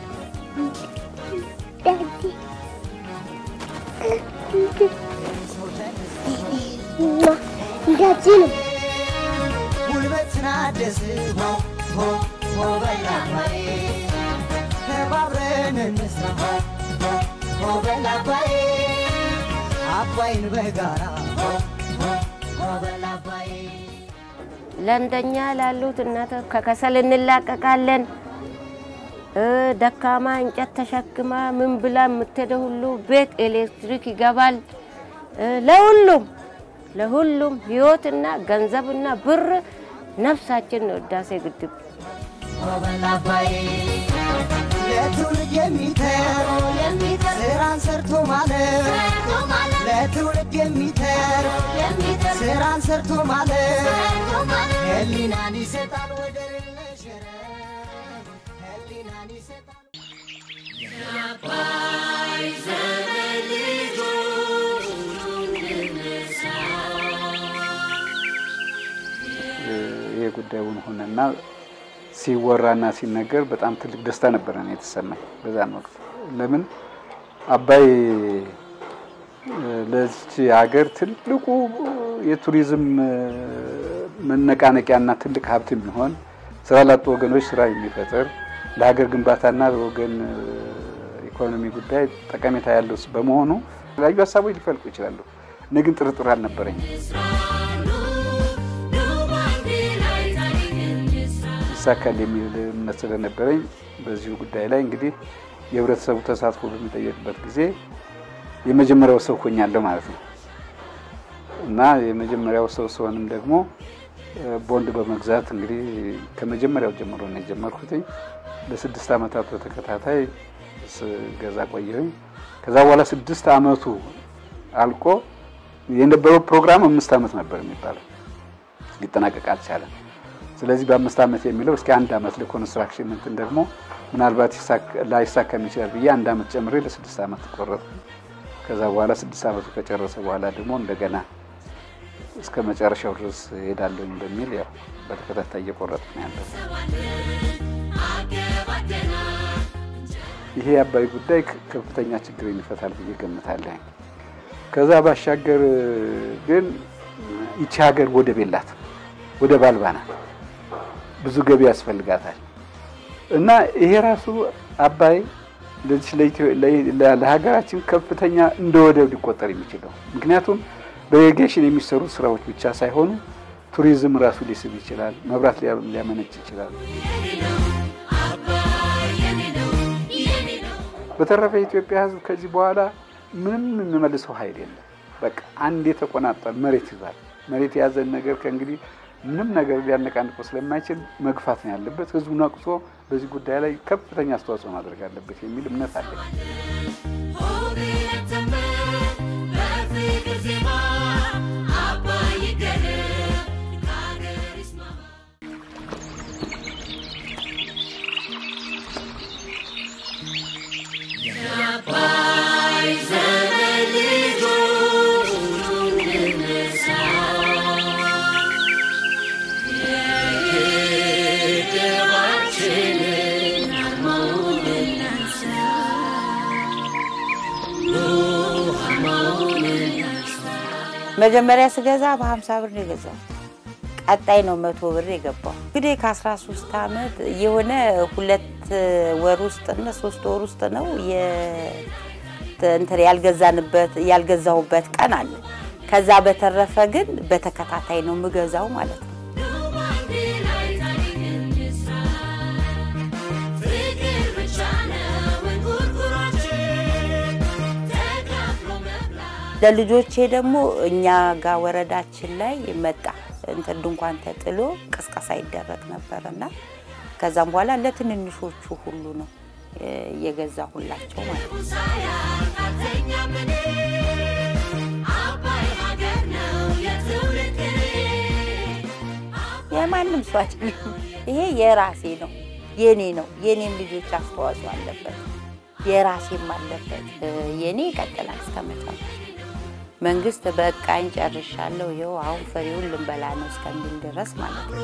እንደዚህ ነው። ጉልበትና ደስሞ ሆ ሆ በላባዬ ተባብረን እንስራ ሆ ሆ ሆ በላባዬ አባይን በጋራ ሆ ሆ ሆ በላባዬ ለእንደኛ ላሉት እናቶች ከከሰል እንላቀቃለን። ደካማ እንጨት ተሸክማ ምን ብላ የምትሄደው ሁሉ ቤት ኤሌክትሪክ ይገባል። ለሁሉም ለሁሉም ህይወትና ገንዘብና ብር ነፍሳችን ነው ህዳሴ ግድብ። በላባዬ ለትውልድ የሚተር ስራን ሰርቶ ማለት ለትውልድ የሚተር ስራን ሰርቶ ማለት ህሊናን ይሰጣል ወደር የለሽ ህሊናን ይሰጣል የአባይ ዘመን ልጆች ይሄ ጉዳዩን ሆነና ሲወራና ሲነገር በጣም ትልቅ ደስታ ነበረ ነው የተሰማኝ በዛን ወቅት። ለምን አባይ ለዚች ሀገር ትልቁ የቱሪዝም መነቃነቂያና ትልቅ ሀብት የሚሆን ስራ ላጡ ወገኖች ስራ የሚፈጥር ለሀገር ግንባታና ለወገን ኢኮኖሚ ጉዳይ ጠቀሜታ ያለው በመሆኑ የተለያዩ ሀሳቦች ሊፈልቁ ይችላሉ። እኔ ግን ጥርጥር አልነበረኝም። ይሳካል የሚል እምነት ስለነበረኝ በዚሁ ጉዳይ ላይ እንግዲህ የህብረተሰቡ ተሳትፎ በሚጠየቅበት ጊዜ የመጀመሪያው ሰው ሆኛለሁ ማለት ነው እና የመጀመሪያው ሰው ስሆንም ደግሞ ቦንድ በመግዛት እንግዲህ ከመጀመሪያው ጀምሮ ነው የጀመርኩትኝ። ለስድስት ዓመታት በተከታታይ ስገዛ ቆየሁኝ። ከዛ በኋላ ስድስት ዓመቱ አልቆ የነበረው ፕሮግራም አምስት ዓመት ነበር የሚባለው ሊጠናቀቅ አልቻለም። ስለዚህ በአምስት ዓመት የሚለው እስኪ አንድ ዓመት ለኮንስትራክሽን እንትን ደግሞ ምናልባት ላይሳካም ይችላል ብዬ አንድ ዓመት ጨምሬ ለስድስት ዓመት ቆረጥኩ። ከዛ በኋላ ስድስት ዓመቱ ከጨረሰ በኋላ ደግሞ እንደገና እስከ መጨረሻው ድረስ ሄዳለሁኝ በሚል ያው በተከታታይ እየቆረጥ ነው ያለው። ይሄ የአባይ ጉዳይ ከፍተኛ ችግርን ይፈታል ብዬ ገምታለሁ። ከዛ ባሻገር ግን ይቺ ሀገር ወደብ የላትም፣ ወደብ አልባ ናት። ብዙ ገቢ ያስፈልጋታል እና ይሄ ራሱ አባይ ለሀገራችን ከፍተኛ እንደ ወደብ ሊቆጠር የሚችለው ምክንያቱም በኢሪጌሽን የሚሰሩ ስራዎች ብቻ ሳይሆኑ ቱሪዝም ራሱ ሊስብ ይችላል፣ መብራት ሊያመነጭ ይችላል። በተረፈ የኢትዮጵያ ሕዝብ ከዚህ በኋላ ምንም የሚመልሰው ኃይል የለም። በቃ አንድ የተቆናጠል መሬት ይዟል። መሬት የያዘን ነገር ከእንግዲህ ምንም ነገር ሊያነቃንቀው ስለማይችል መግፋት ነው ያለበት። ህዝቡ ነቅሶ በዚህ ጉዳይ ላይ ከፍተኛ አስተዋጽኦ ማድረግ አለበት የሚል እምነት አለ። መጀመሪያ ስገዛ በሀምሳ ብር ነው የገዛው። ቀጣይ ነው መቶ ብር የገባው። እንግዲህ ከ13 ዓመት የሆነ ሁለት ወር ውስጥ እና ሶስት ወር ውስጥ ነው እንትን ያልገዛንበት ያልገዛሁበት ቀን አለ። ከዛ በተረፈ ግን በተከታታይ ነው የምገዛው ማለት ነው። ለልጆቼ ደግሞ እኛ ጋር ወረዳችን ላይ መጣ እንትን ድንኳን ተጥሎ ቅስቀሳ ይደረግ ነበርና ከዛም በኋላ ለትንንሾቹ ሁሉ ነው የገዛሁላቸው ማለት ነው። የማንም ሰው አይደለም። ይሄ የራሴ ነው፣ የኔ ነው። የኔም ልጆች አስተዋጽኦ አለበት፣ የራሴም አለበት። የኔ ይቀጥላል እስከ መጨረሻ። መንግስት በቃኝ ጨርሻለሁ፣ ይኸው አሁን ፍሬውን ልንበላ ነው እስከሚል ድረስ ማለት ነው።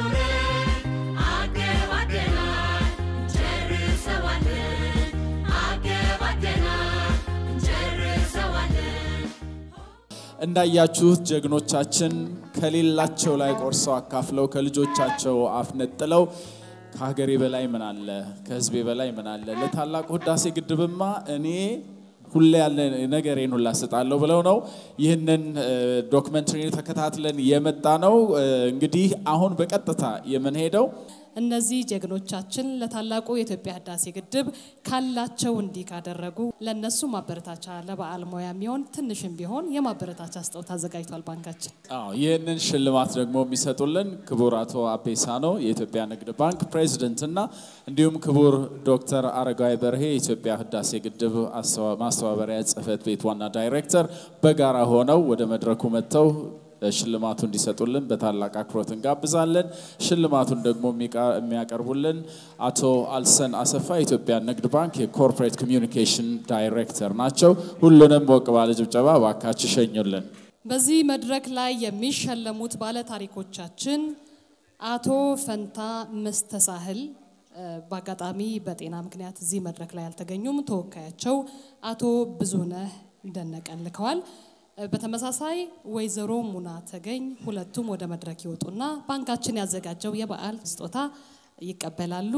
እንዳያችሁት ጀግኖቻችን ከሌላቸው ላይ ቆርሰው አካፍለው ከልጆቻቸው አፍ ነጥለው ከሀገሬ በላይ ምን አለ፣ ከህዝቤ በላይ ምን አለ፣ ለታላቁ ህዳሴ ግድብማ እኔ ሁሌ ያለ ነገሬን ሁላ እሰጣለሁ ብለው ነው ይህንን ዶክመንተሪ ተከታትለን የመጣ ነው። እንግዲህ አሁን በቀጥታ የምንሄደው እነዚህ ጀግኖቻችን ለታላቁ የኢትዮጵያ ህዳሴ ግድብ ካላቸው እንዲህ ካደረጉ ለእነሱ ማበረታቻ ለበዓል ሙያ የሚሆን ትንሽም ቢሆን የማበረታቻ ስጦታ አዘጋጅቷል ባንካችን። አዎ ይህንን ሽልማት ደግሞ የሚሰጡልን ክቡር አቶ አቤሳ ነው የኢትዮጵያ ንግድ ባንክ ፕሬዚደንት እና እንዲሁም ክቡር ዶክተር አረጋዊ በርሄ የኢትዮጵያ ህዳሴ ግድብ ማስተባበሪያ ጽህፈት ቤት ዋና ዳይሬክተር በጋራ ሆነው ወደ መድረኩ መጥተው ሽልማቱ እንዲሰጡልን በታላቅ አክብሮት እንጋብዛለን። ሽልማቱን ደግሞ የሚያቀርቡልን አቶ አልሰን አሰፋ የኢትዮጵያ ንግድ ባንክ የኮርፖሬት ኮሚዩኒኬሽን ዳይሬክተር ናቸው። ሁሉንም ሞቅ ባለ ጭብጨባ እባካችሁ ሸኙልን። በዚህ መድረክ ላይ የሚሸለሙት ባለ ታሪኮቻችን አቶ ፈንታ መስተሳህል በአጋጣሚ በጤና ምክንያት እዚህ መድረክ ላይ አልተገኙም። ተወካያቸው አቶ ብዙነህ ደነቀን ልከዋል። በተመሳሳይ ወይዘሮ ሙና ተገኝ ሁለቱም ወደ መድረክ ይወጡና ባንካችን ያዘጋጀው የበዓል ስጦታ ይቀበላሉ።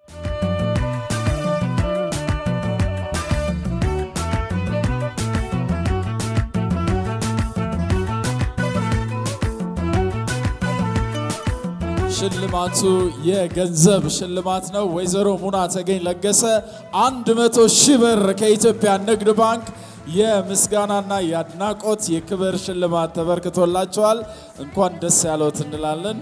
ሽልማቱ የገንዘብ ሽልማት ነው። ወይዘሮ ሙና ተገኝ ለገሰ አንድ መቶ ሺህ ብር ከኢትዮጵያ ንግድ ባንክ የምስጋናና የአድናቆት የክብር ሽልማት ተበርክቶላቸዋል። እንኳን ደስ ያለዎት እንላለን።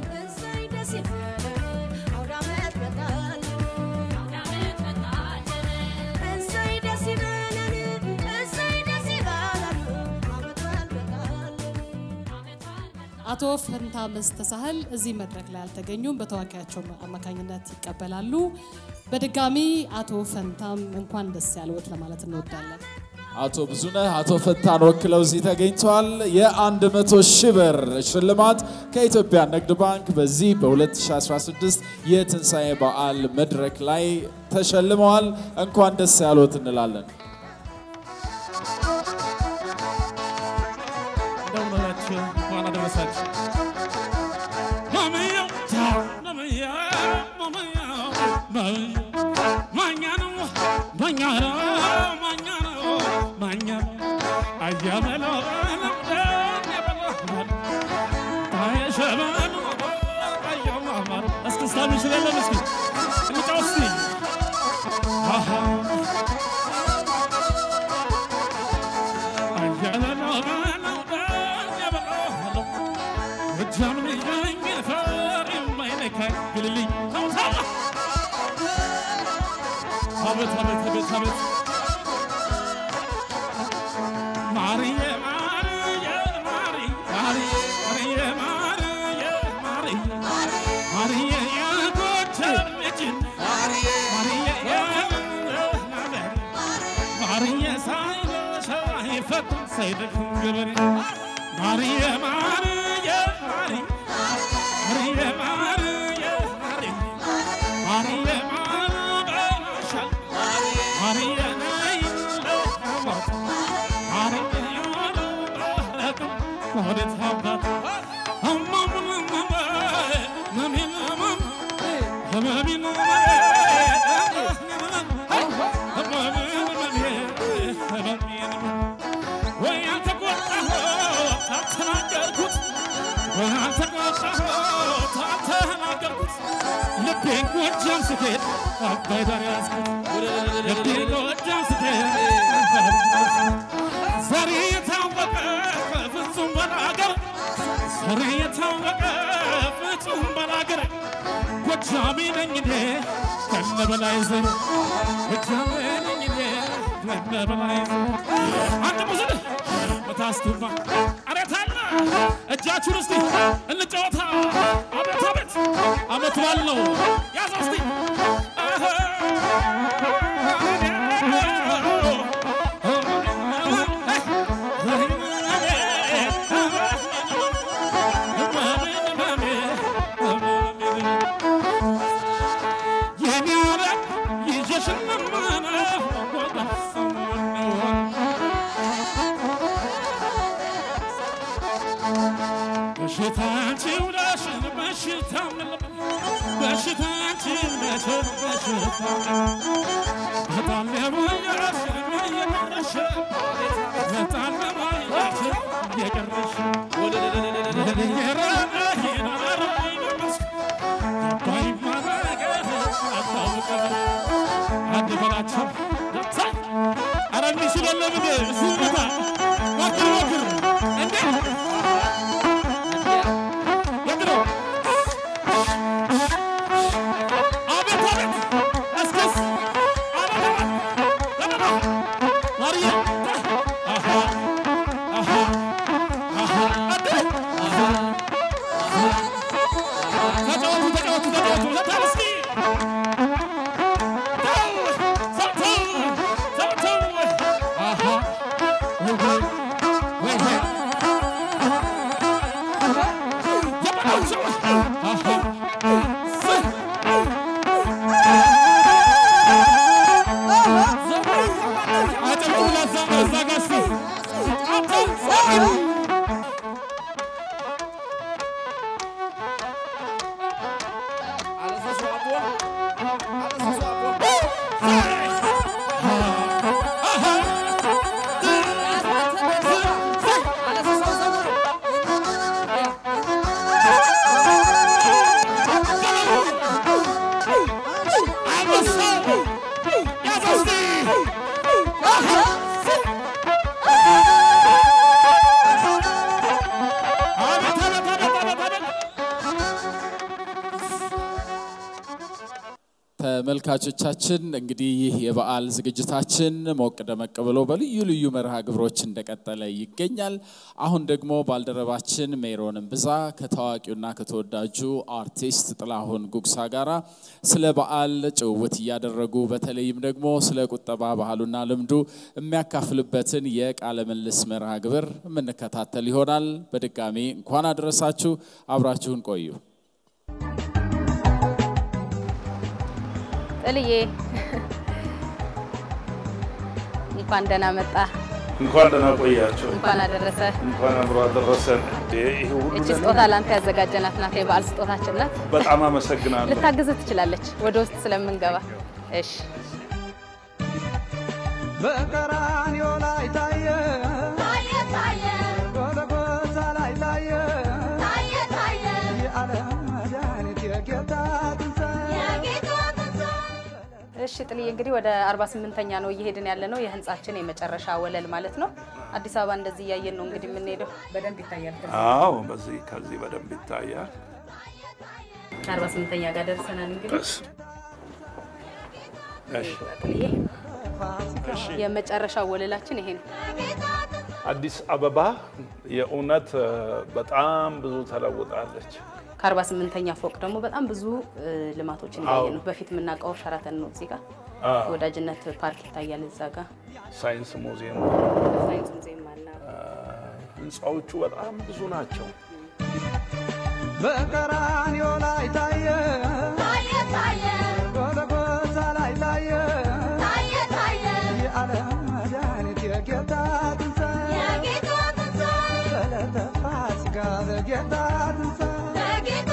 አቶ ፈንታ መስተሳህል እዚህ መድረክ ላይ አልተገኙም። በተወካያቸው አማካኝነት ይቀበላሉ። በድጋሚ አቶ ፈንታም እንኳን ደስ ያለዎት ለማለት እንወዳለን። አቶ ብዙነህ አቶ ፈታን ወክለው እዚህ ተገኝተዋል። የአንድ መቶ ሺህ ብር ሽልማት ከኢትዮጵያ ንግድ ባንክ በዚህ በ2016 የትንሣኤ በዓል መድረክ ላይ ተሸልመዋል። እንኳን ደስ ያሎት እንላለን። እንደምን ዋላችሁ? እንኳን አደረሳችሁ። ማመያው ማመያው ማመያው ማመያው ማኛ ነው ማኛ ነው ማኛ ነው ማኛ ነው አያበለው እስክስታ ምሽል የለም እስኪ እንጫወት እስኪ አሃ አቤት አቤት አቤት አቤት ማርዬ ማርዬ ማርዬ ማርዬ ማርዬ ማርዬ ማርዬ የጎጃም ልጅ ማርዬ ማርዬ ሳይበሻ ይፈታ ሳይደክም ገበሬ ማርዬ ማርዬ ማርዬ ማርዬ ማርዬ ማርዬ ማርዬ ማርበሻል ማርዬ ነይ ለማት ማርዬ ያለበረከም ወዴት አባት እማሙን እማማ መሚን እማም ህመሚን ወይ አልተቆጣሁት አልተናገርኩት ወይ አልተቆጣሁት አልተናገርኩት ልቤን ጎጃም ስሄድ አባይ ዳር ያዝኩት ልቤን ጎጃም ስሄድ ዛሬ የታወቀ ፍጹም በላገር ዛሬ የታወቀ ፍጹም በላገር ጎጃሜ ነኝ እኔ ከነ በላይ ዘር ጎጃሜ ነኝ እኔ ከነ በላይ ዘር አንድ ሙዝል በታስቱማ አሬት አለ እጃችሁን እስቲ እንጫወታ አቤት አቤት አመት በዓል ነው ያዘ እስቲ የኔ ዓለም ይዤሽ እንማማ በሽታንቺው ዳሽን በሽታ በሽታንቺው ዳሽን በሽታ በጣም ለሞያሽ እየቀረሽ በጣም ለሞያሽ እየቀረሽ የረዳ ይኖር ይመስል ገባኝ ማረገር አታውቅም አንድ በላቸው ኧረ የሚችል የለም እንዴ እሱ ቦታ ሞክር ሞክር እንዴ የድሮ አቤት አቤት እስክስ አቤት አቤት ለበዳ ማርዬ አሃ አሃ አሃ አደ አሃ ተመልካቾቻችን እንግዲህ ይህ የበዓል ዝግጅታችን ሞቅ ደመቅ ብሎ በልዩ ልዩ መርሃ ግብሮች እንደቀጠለ ይገኛል። አሁን ደግሞ ባልደረባችን ሜሮን እምብዛ ከታዋቂውና ከተወዳጁ አርቲስት ጥላሁን ጉግሳ ጋራ ስለ በዓል ጭውውት እያደረጉ በተለይም ደግሞ ስለ ቁጠባ ባህሉና ልምዱ የሚያካፍልበትን የቃለ ምልልስ መርሃ ግብር የምንከታተል ይሆናል። በድጋሚ እንኳን አደረሳችሁ፣ አብራችሁን ቆዩ። ጥልዬ እንኳን ደህና መጣ። እንኳን ደህና ቆያቸው። እንኳን አደረሰ። እንኳን አብሮ አደረሰን። እንዴ ይሄ ሁሉ እቺ ነገር ስጦታ ላንተ ያዘጋጀናት ናት፣ የበዓል ስጦታችን ናት። በጣም አመሰግናለሁ። ልታግዝ ትችላለች ወደ ውስጥ ስለምንገባ። እሺ በቀራንዮ ላይ ታየ ታየ ታየ ጎልጎታ ላይ ታየ ታየ ታየ የዓለም መድኃኒት የጌታ ትንሣኤ የጌታ እሺ ጥልዬ እንግዲህ ወደ 48ኛ ነው እየሄድን ያለ ነው። የህንጻችን የመጨረሻ ወለል ማለት ነው። አዲስ አበባ እንደዚህ እያየን ነው እንግዲህ የምንሄደው። በደንብ ይታያል። አዎ፣ በዚህ ከዚህ በደንብ ይታያል። 48ኛ ጋር ደርሰናል እንግዲህ እሺ፣ እሺ። የመጨረሻው ወለላችን ይሄ ነው። አዲስ አበባ የእውነት እ፣ በጣም ብዙ ተለውጣለች። ከ48ኛ ፎቅ ደግሞ በጣም ብዙ እ, ልማቶችን አዎ። እያየን ነው። በፊት የምናውቀው ሸራተን ነው እዚህ ጋር አዎ። ወዳጅነት ፓርክ ይታያል እዛ ጋር ሳይንስ ሙዚየም ሳይንስ ሙዚየም አለ። ህንፃዎቹ በጣም ብዙ ናቸው። በቀራንዮ ላይ ታየ ታየ ታየ ጎልጎታ ላይ ታየ ታየ ታየ የዓለም መድኃኒት የጌታ ትንሣኤ የጌታ ትንሣኤ በዕለተ ፋሲካ በጌታ ትንሣኤ በጌታ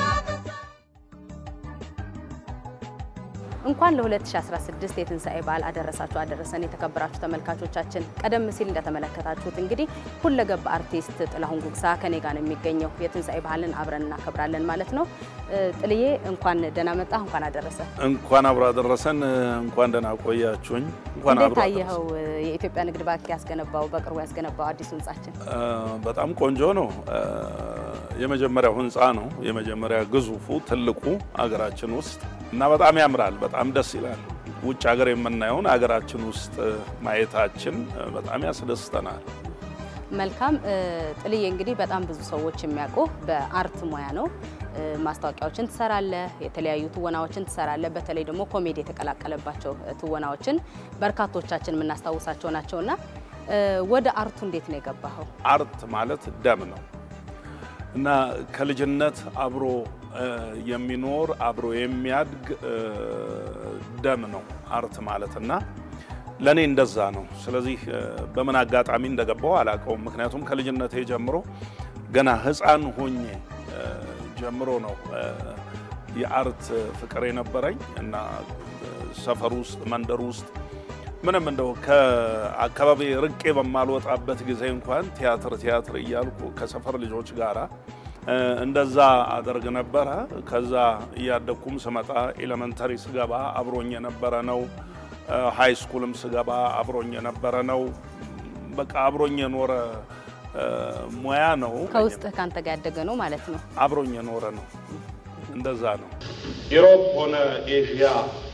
እንኳን ለ2016 የትንሣኤ በዓል አደረሳችሁ አደረሰን። የተከበራችሁ ተመልካቾቻችን ቀደም ሲል እንደተመለከታችሁት እንግዲህ ሁለገብ አርቲስት ጥላሁን ጉግሳ ከኔ ጋር ነው የሚገኘው። የትንሣኤ ባህልን አብረን እናከብራለን ማለት ነው። እ, ጥልዬ እንኳን ደህና መጣ፣ እንኳን አደረሰ። እንኳን አብሮ አደረሰን። እንኳን ደህና ቆያችሁኝ። እንኳን እንዴት አብሮ ታየኸው? እ, የኢትዮጵያ ንግድ ባንክ ያስገነባው በቅርቡ ያስገነባው አዲሱ ህንጻችን እ፣ በጣም ቆንጆ ነው። እ፣ የመጀመሪያው ህንፃ ነው። የመጀመሪያ ግዙፉ ትልቁ አገራችን ውስጥ እና በጣም ያምራል። በጣም ደስ ይላል። ውጭ ሀገር የምናየውን አገራችን ውስጥ ማየታችን እ፣ በጣም ያስደስተናል። መልካም እ፣ ጥልዬ እንግዲህ በጣም ብዙ ሰዎች የሚያውቁ በአርት ሙያ ነው። እ፣ ማስታወቂያዎችን ትሰራለህ፣ የተለያዩ ትወናዎችን ትሰራለህ። በተለይ ደግሞ ኮሜዲ የተቀላቀለባቸው እ፣ ትወናዎችን በርካቶቻችን የምናስታውሳቸው ናቸውና እ፣ ወደ አርቱ እንዴት ነው የገባኸው? አርት ማለት ደም ነው እና ከልጅነት አብሮ እ፣ የሚኖር አብሮ የሚያድግ እ፣ ደም ነው አርት ማለት እና ለእኔ እንደዛ ነው። ስለዚህ እ፣ በምን አጋጣሚ እንደገባው አላውቀውም። ምክንያቱም ከልጅነቴ ጀምሮ ገና ሕፃን ሆኜ እ፣ ጀምሮ ነው እ፣ የአርት ፍቅር የነበረኝ እና እ፣ ሰፈር ውስጥ መንደር ውስጥ ምንም እንደው ከአካባቢ ርቄ በማልወጣበት ጊዜ እንኳን ቲያትር ቲያትር እያልኩ ከሰፈር ልጆች ጋራ እ፣ እንደዛ አደርግ ነበረ። ከዛ እያደግኩም ስመጣ ኤሌመንተሪ ስገባ አብሮኝ የነበረ ነው። ሃይ ስኩልም ስገባ አብሮኝ የነበረ ነው። በቃ አብሮኝ የኖረ እ፣ ሙያ ነው። ከውስጥህ ከአንተ ጋር ያደገ ነው ማለት ነው። አብሮኝ የኖረ ነው። እንደዛ ነው። ኢሮፕ ሆነ ኤዥያ፣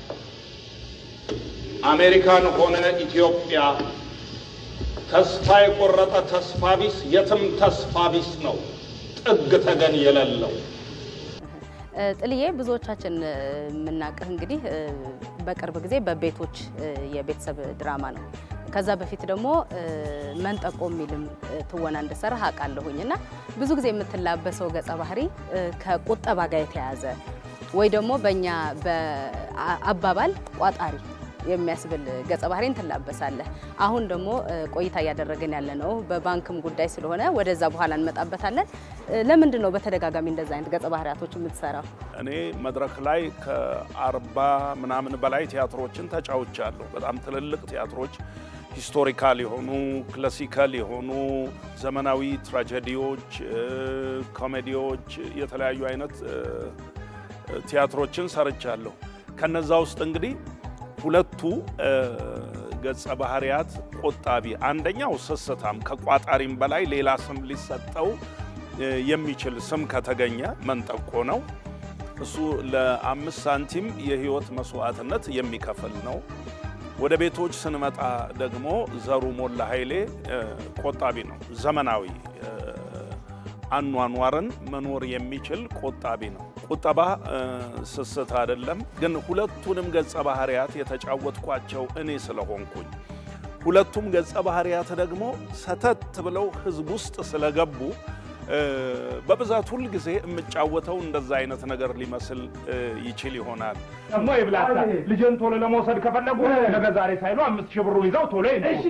አሜሪካን ሆነ ኢትዮጵያ ተስፋ የቆረጠ ተስፋ ቢስ የትም ተስፋ ቢስ ነው፣ ጥግ ተገን የሌለው እ፣ ጥልዬ ብዙዎቻችን እ፣ የምናውቅህ እንግዲህ እ፣ በቅርብ ጊዜ በቤቶች እ፣ የቤተሰብ ድራማ ነው። ከዛ በፊት ደግሞ እ፣ መንጠቆ የሚልም እ፣ ትወና እንደሰራህ አውቃለሁኝ እና ብዙ ጊዜ የምትላበሰው ገጸ ባህሪ እ፣ ከቁጠባ ጋር የተያያዘ ወይ ደግሞ በእኛ በአባባል ቋጣሪ የሚያስብል ገጸ ባህሪን ትላበሳለህ። አሁን ደግሞ እ፣ ቆይታ እያደረግን ያለ ነው በባንክም ጉዳይ ስለሆነ ወደዛ በኋላ እንመጣበታለን። እ፣ ለምንድን ነው በተደጋጋሚ እንደዛ አይነት ገጸ ባህሪያቶች የምትሰራው? እኔ መድረክ ላይ ከአርባ ምናምን በላይ ቲያትሮችን ተጫውቻለሁ። በጣም ትልልቅ ቲያትሮች፣ ሂስቶሪካል የሆኑ ክላሲካል የሆኑ ዘመናዊ ትራጀዲዎች፣ እ፣ ኮሜዲዎች፣ የተለያዩ አይነት እ፣ ቲያትሮችን ሰርቻለሁ። ከነዛ ውስጥ እንግዲህ ሁለቱ እ፣ ገጸ ባህሪያት ቆጣቢ፣ አንደኛው ስስታም ከቋጣሪም በላይ ሌላ ስም ሊሰጠው እ፣ የሚችል ስም ከተገኘ መንጠቆ ነው። እሱ ለአምስት ሳንቲም የህይወት መስዋዕትነት የሚከፍል ነው። ወደ ቤቶች ስንመጣ ደግሞ ዘሩ ሞላ ኃይሌ እ፣ ቆጣቢ ነው። ዘመናዊ እ፣ አኗኗርን መኖር የሚችል ቆጣቢ ነው። ቁጠባ እ፣ ስስት አይደለም፣ ግን ሁለቱንም ገጸ ባህሪያት የተጫወትኳቸው እኔ ስለሆንኩኝ ሁለቱም ገጸ ባህሪያት ደግሞ ሰተት ብለው ህዝብ ውስጥ ስለገቡ እ፣ በብዛት ሁል ጊዜ የምጫወተው እንደዛ አይነት ነገር ሊመስል እ፣ ይችል ይሆናል። ደግሞ ይብላታ ልጅን ቶሎ ለመውሰድ ከፈለጉ ነገ ዛሬ ሳይሉ አምስት ሺህ ብሩን ይዘው ቶሎ ይምጡ።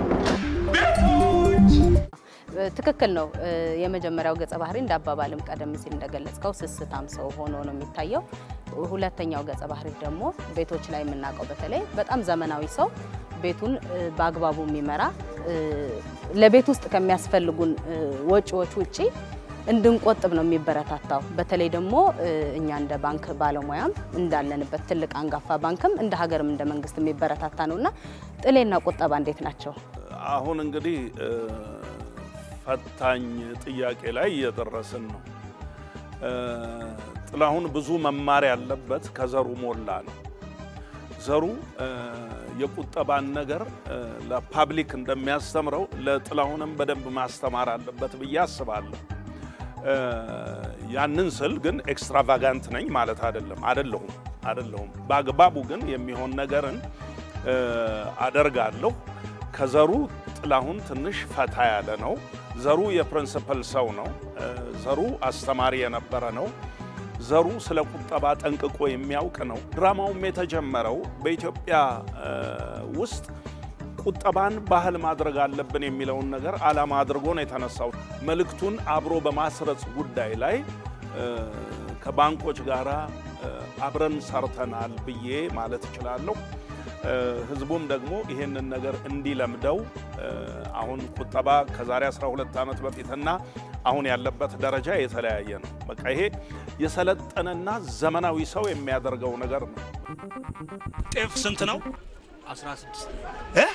ትክክል ነው። እ፣ የመጀመሪያው ገጸ ባህሪ እንደ አባባልም ቀደም ሲል እንደገለጽከው ስስታም ሰው ሆኖ ነው የሚታየው። ሁለተኛው ገጸ ባህሪ ደግሞ ቤቶች ላይ የምናውቀው በተለይ በጣም ዘመናዊ ሰው ቤቱን እ፣ በአግባቡ የሚመራ እ፣ ለቤት ውስጥ ከሚያስፈልጉን እ፣ ወጪዎች ውጪ እንድንቆጥብ ነው የሚበረታታው። በተለይ ደግሞ እ፣ እኛ እንደ ባንክ ባለሙያም እንዳለንበት ትልቅ አንጋፋ ባንክም እንደ ሀገርም እንደ መንግስት የሚበረታታ ነው እና ጥሌና ቁጠባ እንዴት ናቸው? አሁን እንግዲህ እ፣ ፈታኝ ጥያቄ ላይ እየደረስን ነው። እ፣ ጥላሁን ብዙ መማር ያለበት ከዘሩ ሞላ ነው። ዘሩ እ፣ የቁጠባን ነገር እ፣ ለፓብሊክ እንደሚያስተምረው ለጥላሁንም በደንብ ማስተማር አለበት ብዬ አስባለሁ። እ፣ ያንን ስል ግን ኤክስትራቫጋንት ነኝ ማለት አይደለም። አይደለሁም አይደለሁም። በአግባቡ ግን የሚሆን ነገርን እ፣ አደርጋለሁ። ከዘሩ ጥላሁን ትንሽ ፈታ ያለ ነው። ዘሩ የፕሪንስፕል ሰው ነው። እ፣ ዘሩ አስተማሪ የነበረ ነው። ዘሩ ስለ ቁጠባ ጠንቅቆ የሚያውቅ ነው። ድራማውም የተጀመረው በኢትዮጵያ እ፣ ውስጥ ቁጠባን ባህል ማድረግ አለብን የሚለውን ነገር ዓላማ አድርጎ ነው የተነሳው። መልእክቱን አብሮ በማስረጽ ጉዳይ ላይ እ፣ ከባንኮች ጋር አብረን ሰርተናል ብዬ ማለት እችላለሁ። እ፣ ህዝቡም ደግሞ ይሄንን ነገር እንዲለምደው እ፣ አሁን ቁጠባ ከዛሬ 12 ዓመት በፊትና አሁን ያለበት ደረጃ የተለያየ ነው። በቃ ይሄ የሰለጠነና ዘመናዊ ሰው የሚያደርገው ነገር ነው። ጤፍ ስንት ነው? 16 እ?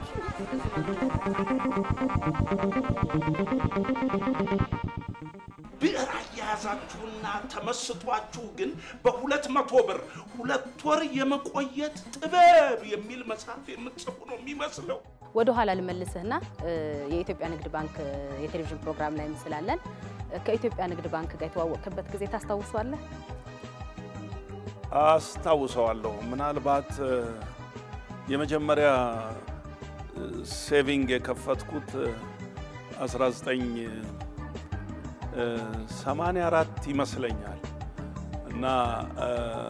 ብዕር አያያዛችሁና ተመስጧችሁ ግን በሁለት መቶ ብር ሁለት ወር የመቆየት ጥበብ የሚል መጽሐፍ የምትጽፉ ነው የሚመስለው። ወደ ኋላ ልመልስህና እ፣ የኢትዮጵያ ንግድ ባንክ እ፣ የቴሌቪዥን ፕሮግራም ላይ ስላለን እ፣ ከኢትዮጵያ ንግድ ባንክ ጋር የተዋወቅክበት ጊዜ ታስታውሰዋለህ? አስታውሰዋለሁ። ምናልባት እ፣ የመጀመሪያ እ፣ ሴቪንግ የከፈትኩት እ፣ 1984 ይመስለኛል እና እ፣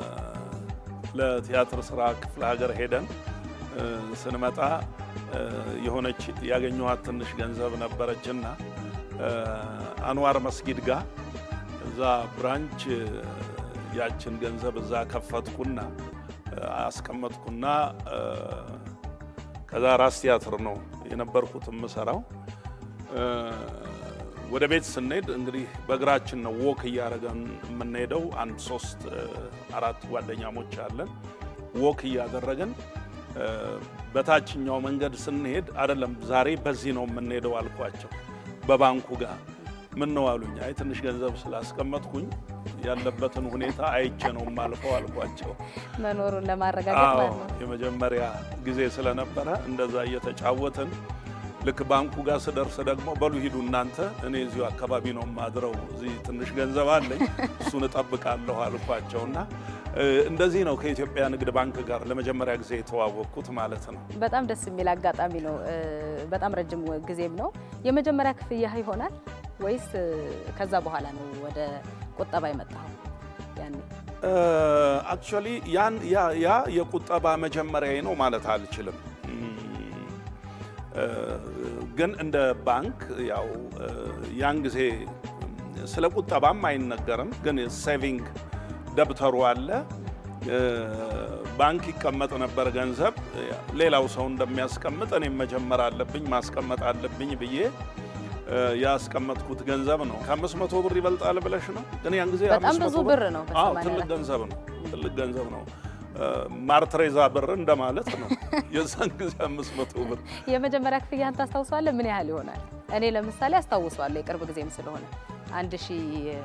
ለቲያትር ስራ ክፍለ ሀገር ሄደን እ፣ ስንመጣ እ፣ የሆነች ያገኘኋት ትንሽ ገንዘብ ነበረችና እ፣ አንዋር መስጊድ ጋር እዛ ብራንች እ፣ ያችን ገንዘብ እዛ ከፈትኩና እ፣ አስቀመጥኩና እ፣ ከዛ ራስ ቲያትር ነው የነበርኩት የምሰራው። እ፣ ወደ ቤት ስንሄድ እንግዲህ በእግራችን ነው ወክ እያደረገን የምንሄደው። አንድ ሶስት እ፣ አራት ጓደኛሞች አለን። ወክ እያደረገን እ፣ በታችኛው መንገድ ስንሄድ አይደለም ዛሬ በዚህ ነው የምንሄደው አልኳቸው። በባንኩ ጋር ምን ነው አሉኝ። አይ ትንሽ ገንዘብ ስላስቀመጥኩኝ ያለበትን ሁኔታ አይቼ ነው የማልፈው አልኳቸው። መኖሩን ለማረጋገጥ አዎ ማለት ነው። የመጀመሪያ ጊዜ ስለነበረ እንደዛ እየተጫወትን ልክ ባንኩ ጋር ስደርስ ደግሞ በሉ ሂዱ እናንተ፣ እኔ እዚሁ አካባቢ ነው የማድረው፣ እዚህ ትንሽ ገንዘብ አለኝ እሱን እጠብቃለሁ አልኳቸው እና እ፣ እንደዚህ ነው ከኢትዮጵያ ንግድ ባንክ ጋር ለመጀመሪያ ጊዜ የተዋወቅኩት ማለት ነው። በጣም ደስ የሚል አጋጣሚ ነው። እ፣ በጣም ረጅም ጊዜም ነው። የመጀመሪያ ክፍያ ይሆናል ወይስ እ፣ ከዛ በኋላ ነው ወደ ቁጠባ የመጣኸው? ያኔ አክቹዋሊ ያን ያ ያ የቁጠባ መጀመሪያ ነው ማለት አልችልም። እም፣ እ፣ ግን እንደ ባንክ ያው እ፣ ያን ጊዜ ስለ ቁጠባም አይነገርም፣ ግን ሴቪንግ ደብተሩ አለ። እ፣ ባንክ ይቀመጥ ነበር ገንዘብ ሌላው ሰው እንደሚያስቀምጥ እኔም መጀመር አለብኝ ማስቀመጥ አለብኝ ብዬ እ፣ ያስቀመጥኩት ገንዘብ ነው። ከአምስት መቶ ብር ይበልጣል ብለሽ ነው? ግን ያን ጊዜ በጣም 500 ብዙ ብር ነው አዎ በሰማንያ ትልቅ አራት ገንዘብ ነው። ትልቅ ገንዘብ ነው። እ፣ ማርትሬዛ ብር እንደማለት ነው። የዛን ጊዜ አምስት መቶ ብር የመጀመሪያ ክፍያህን ታስታውሰዋለህ? ምን ያህል ይሆናል? እኔ ለምሳሌ አስታውሰዋለሁ፣ የቅርብ ጊዜም ስለሆነ አንድ ሺ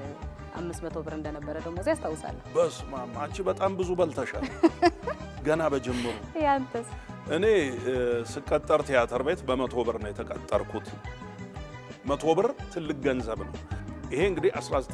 አምስት መቶ ብር እንደነበረ ደሞዝ ያስታውሳለሁ። በስመ አብ አንቺ በጣም ብዙ በልተሻል ገና በጅምሩ። ያንተስ? እኔ እ፣ ስቀጠር ቲያትር ቤት በመቶ ብር ነው የተቀጠርኩት። መቶ ብር ትልቅ ገንዘብ ነው። ይሄ እንግዲህ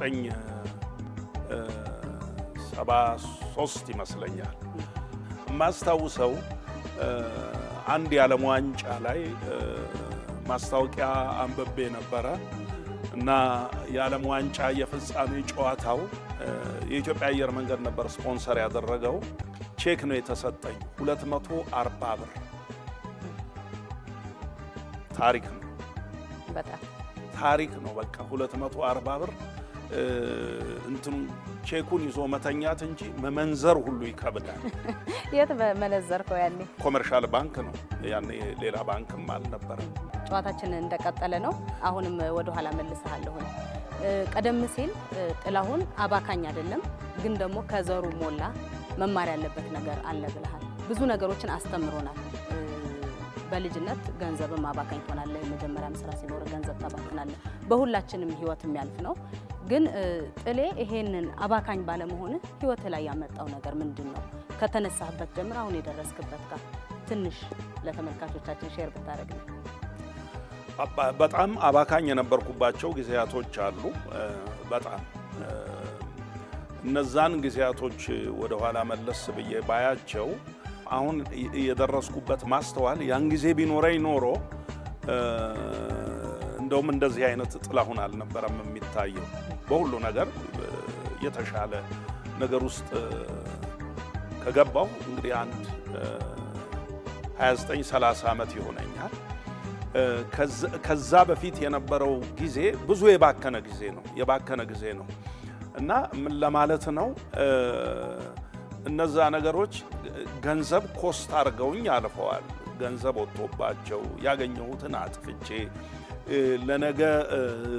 1973 ይመስለኛል። የማስታውሰው እ፣ አንድ የዓለም ዋንጫ ላይ እ፣ ማስታወቂያ አንብቤ ነበረ እና የዓለም ዋንጫ የፍጻሜ ጨዋታው እ፣ የኢትዮጵያ አየር መንገድ ነበር ስፖንሰር ያደረገው። ቼክ ነው የተሰጠኝ 240 ብር። ታሪክ ነው በጣም ታሪክ ነው። በቃ 240 ብር እ፣ እንትኑ ቼኩን ይዞ መተኛት እንጂ መመንዘር ሁሉ ይከብዳል። የት መነዘርከው ያኔ? ኮመርሻል ባንክ ነው ያኔ፣ ሌላ ባንክም አልነበረም። ጨዋታችን እንደቀጠለ ነው። አሁንም ወደ ኋላ መልስሃለሁኝ። እ፣ ቀደም ሲል እ፣ ጥላሁን አባካኝ አይደለም፣ ግን ደግሞ ከዘሩ ሞላ መማር ያለበት ነገር አለ ብለሃል። ብዙ ነገሮችን አስተምሮናል። እ፣ በልጅነት ገንዘብም አባካኝ ትሆናለህ። የመጀመሪያም ስራ ሲኖር ገንዘብ ታባክናለህ። በሁላችንም ህይወት የሚያልፍ ነው። ግን እ፣ ጥሌ ይሄንን አባካኝ ባለመሆንህ ህይወት ላይ ያመጣው ነገር ምንድን ነው? ከተነሳህበት ጀምር አሁን የደረስክበት ጋር ትንሽ ለተመልካቾቻችን ሼር ብታደርግልን። አባ- በጣም አባካኝ የነበርኩባቸው ጊዜያቶች አሉ። እ፣ በጣም እ፣ እነዛን ጊዜያቶች ወደኋላ መለስ ብዬ ባያቸው አሁን የ- የደረስኩበት ማስተዋል ያን ጊዜ ቢኖረኝ ኖሮ እ፣ እንደውም እንደዚህ አይነት ጥላሁን አልነበረም የሚታየው። በሁሉ ነገር እ፣ የተሻለ ነገር ውስጥ እ፣ ከገባሁ እንግዲህ አንድ እ፣ 29 30 ዓመት ይሆነኛል። እ፣ ከዛ- ከዛ በፊት የነበረው ጊዜ ብዙ የባከነ ጊዜ ነው የባከነ ጊዜ ነው እና ምን ለማለት ነው እ፣ እነዛ ነገሮች ገንዘብ ኮስት አድርገውኝ አልፈዋል። ገንዘብ ወጥቶባቸው ያገኘሁትን አጥፍቼ እ፣ ለነገ እ፣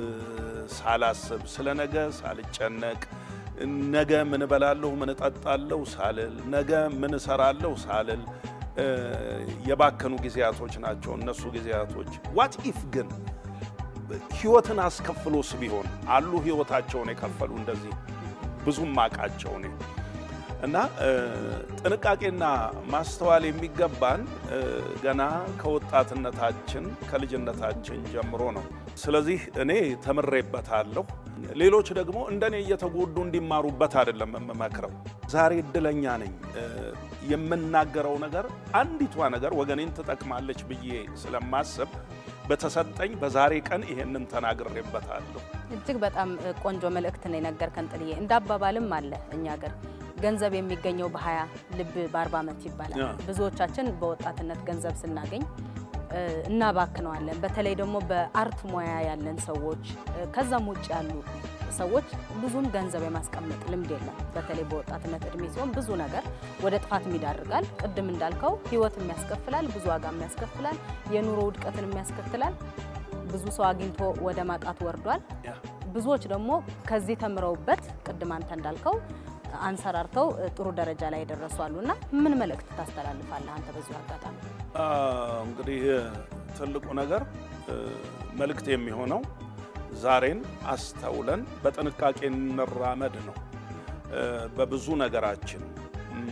ሳላስብ ስለ ነገ ሳልጨነቅ ነገ ምን እበላለሁ ምን እጠጣለሁ ሳልል ነገ ምን እሰራለሁ ሳልል እ፣ የባከኑ ጊዜያቶች ናቸው እነሱ ጊዜያቶች። ዋት ኢፍ ግን ህይወትን አስከፍሎስ ቢሆን አሉ ህይወታቸውን የከፈሉ እንደዚህ ብዙም አቃቸው እኔ እና እ፣ ጥንቃቄና ማስተዋል የሚገባን እ፣ ገና ከወጣትነታችን ከልጅነታችን ጀምሮ ነው። ስለዚህ እኔ ተምሬበታለሁ። ሌሎች ደግሞ እንደኔ እየተጎዱ እንዲማሩበት አይደለም የምመክረው። ዛሬ እድለኛ ነኝ። እ፣ የምናገረው ነገር አንዲቷ ነገር ወገኔን ትጠቅማለች ብዬ ስለማስብ በተሰጠኝ በዛሬ ቀን ይሄንን ተናግሬበታለሁ። እጅግ በጣም እ, ቆንጆ መልእክት ነው የነገርከን ጥልዬ። እንደ አባባልም አለ እኛ ሀገር ገንዘብ የሚገኘው በሀያ ልብ በአርባ ዓመት ይባላል። ያ። ብዙዎቻችን በወጣትነት ገንዘብ ስናገኝ እ, እናባክነዋለን። በተለይ ደግሞ በአርት ሙያ ያለን ሰዎች እ፣ ከዛም ውጭ ያሉ ሰዎች ብዙም ገንዘብ የማስቀመጥ ልምድ የለም። በተለይ በወጣትነት እድሜ ሲሆን ብዙ ነገር ወደ ጥፋትም ይዳርጋል። ቅድም እንዳልከው ህይወትም ያስከፍላል፣ ብዙ ዋጋም ያስከፍላል፣ የኑሮ ውድቀትንም ያስከትላል። ብዙ ሰው አግኝቶ ወደ ማጣት ወርዷል። ብዙዎች ደግሞ ከዚህ ተምረውበት ቅድም አንተ እንዳልከው አንሰራርተው እ, ጥሩ ደረጃ ላይ የደረሱ አሉ እና ምን መልእክት ታስተላልፋለህ አንተ በዚሁ አጋጣሚ? አ፣ እንግዲህ ትልቁ ነገር እ፣ መልእክት የሚሆነው ዛሬን አስተውለን በጥንቃቄ እንራመድ ነው። እ፣ በብዙ ነገራችን እም፣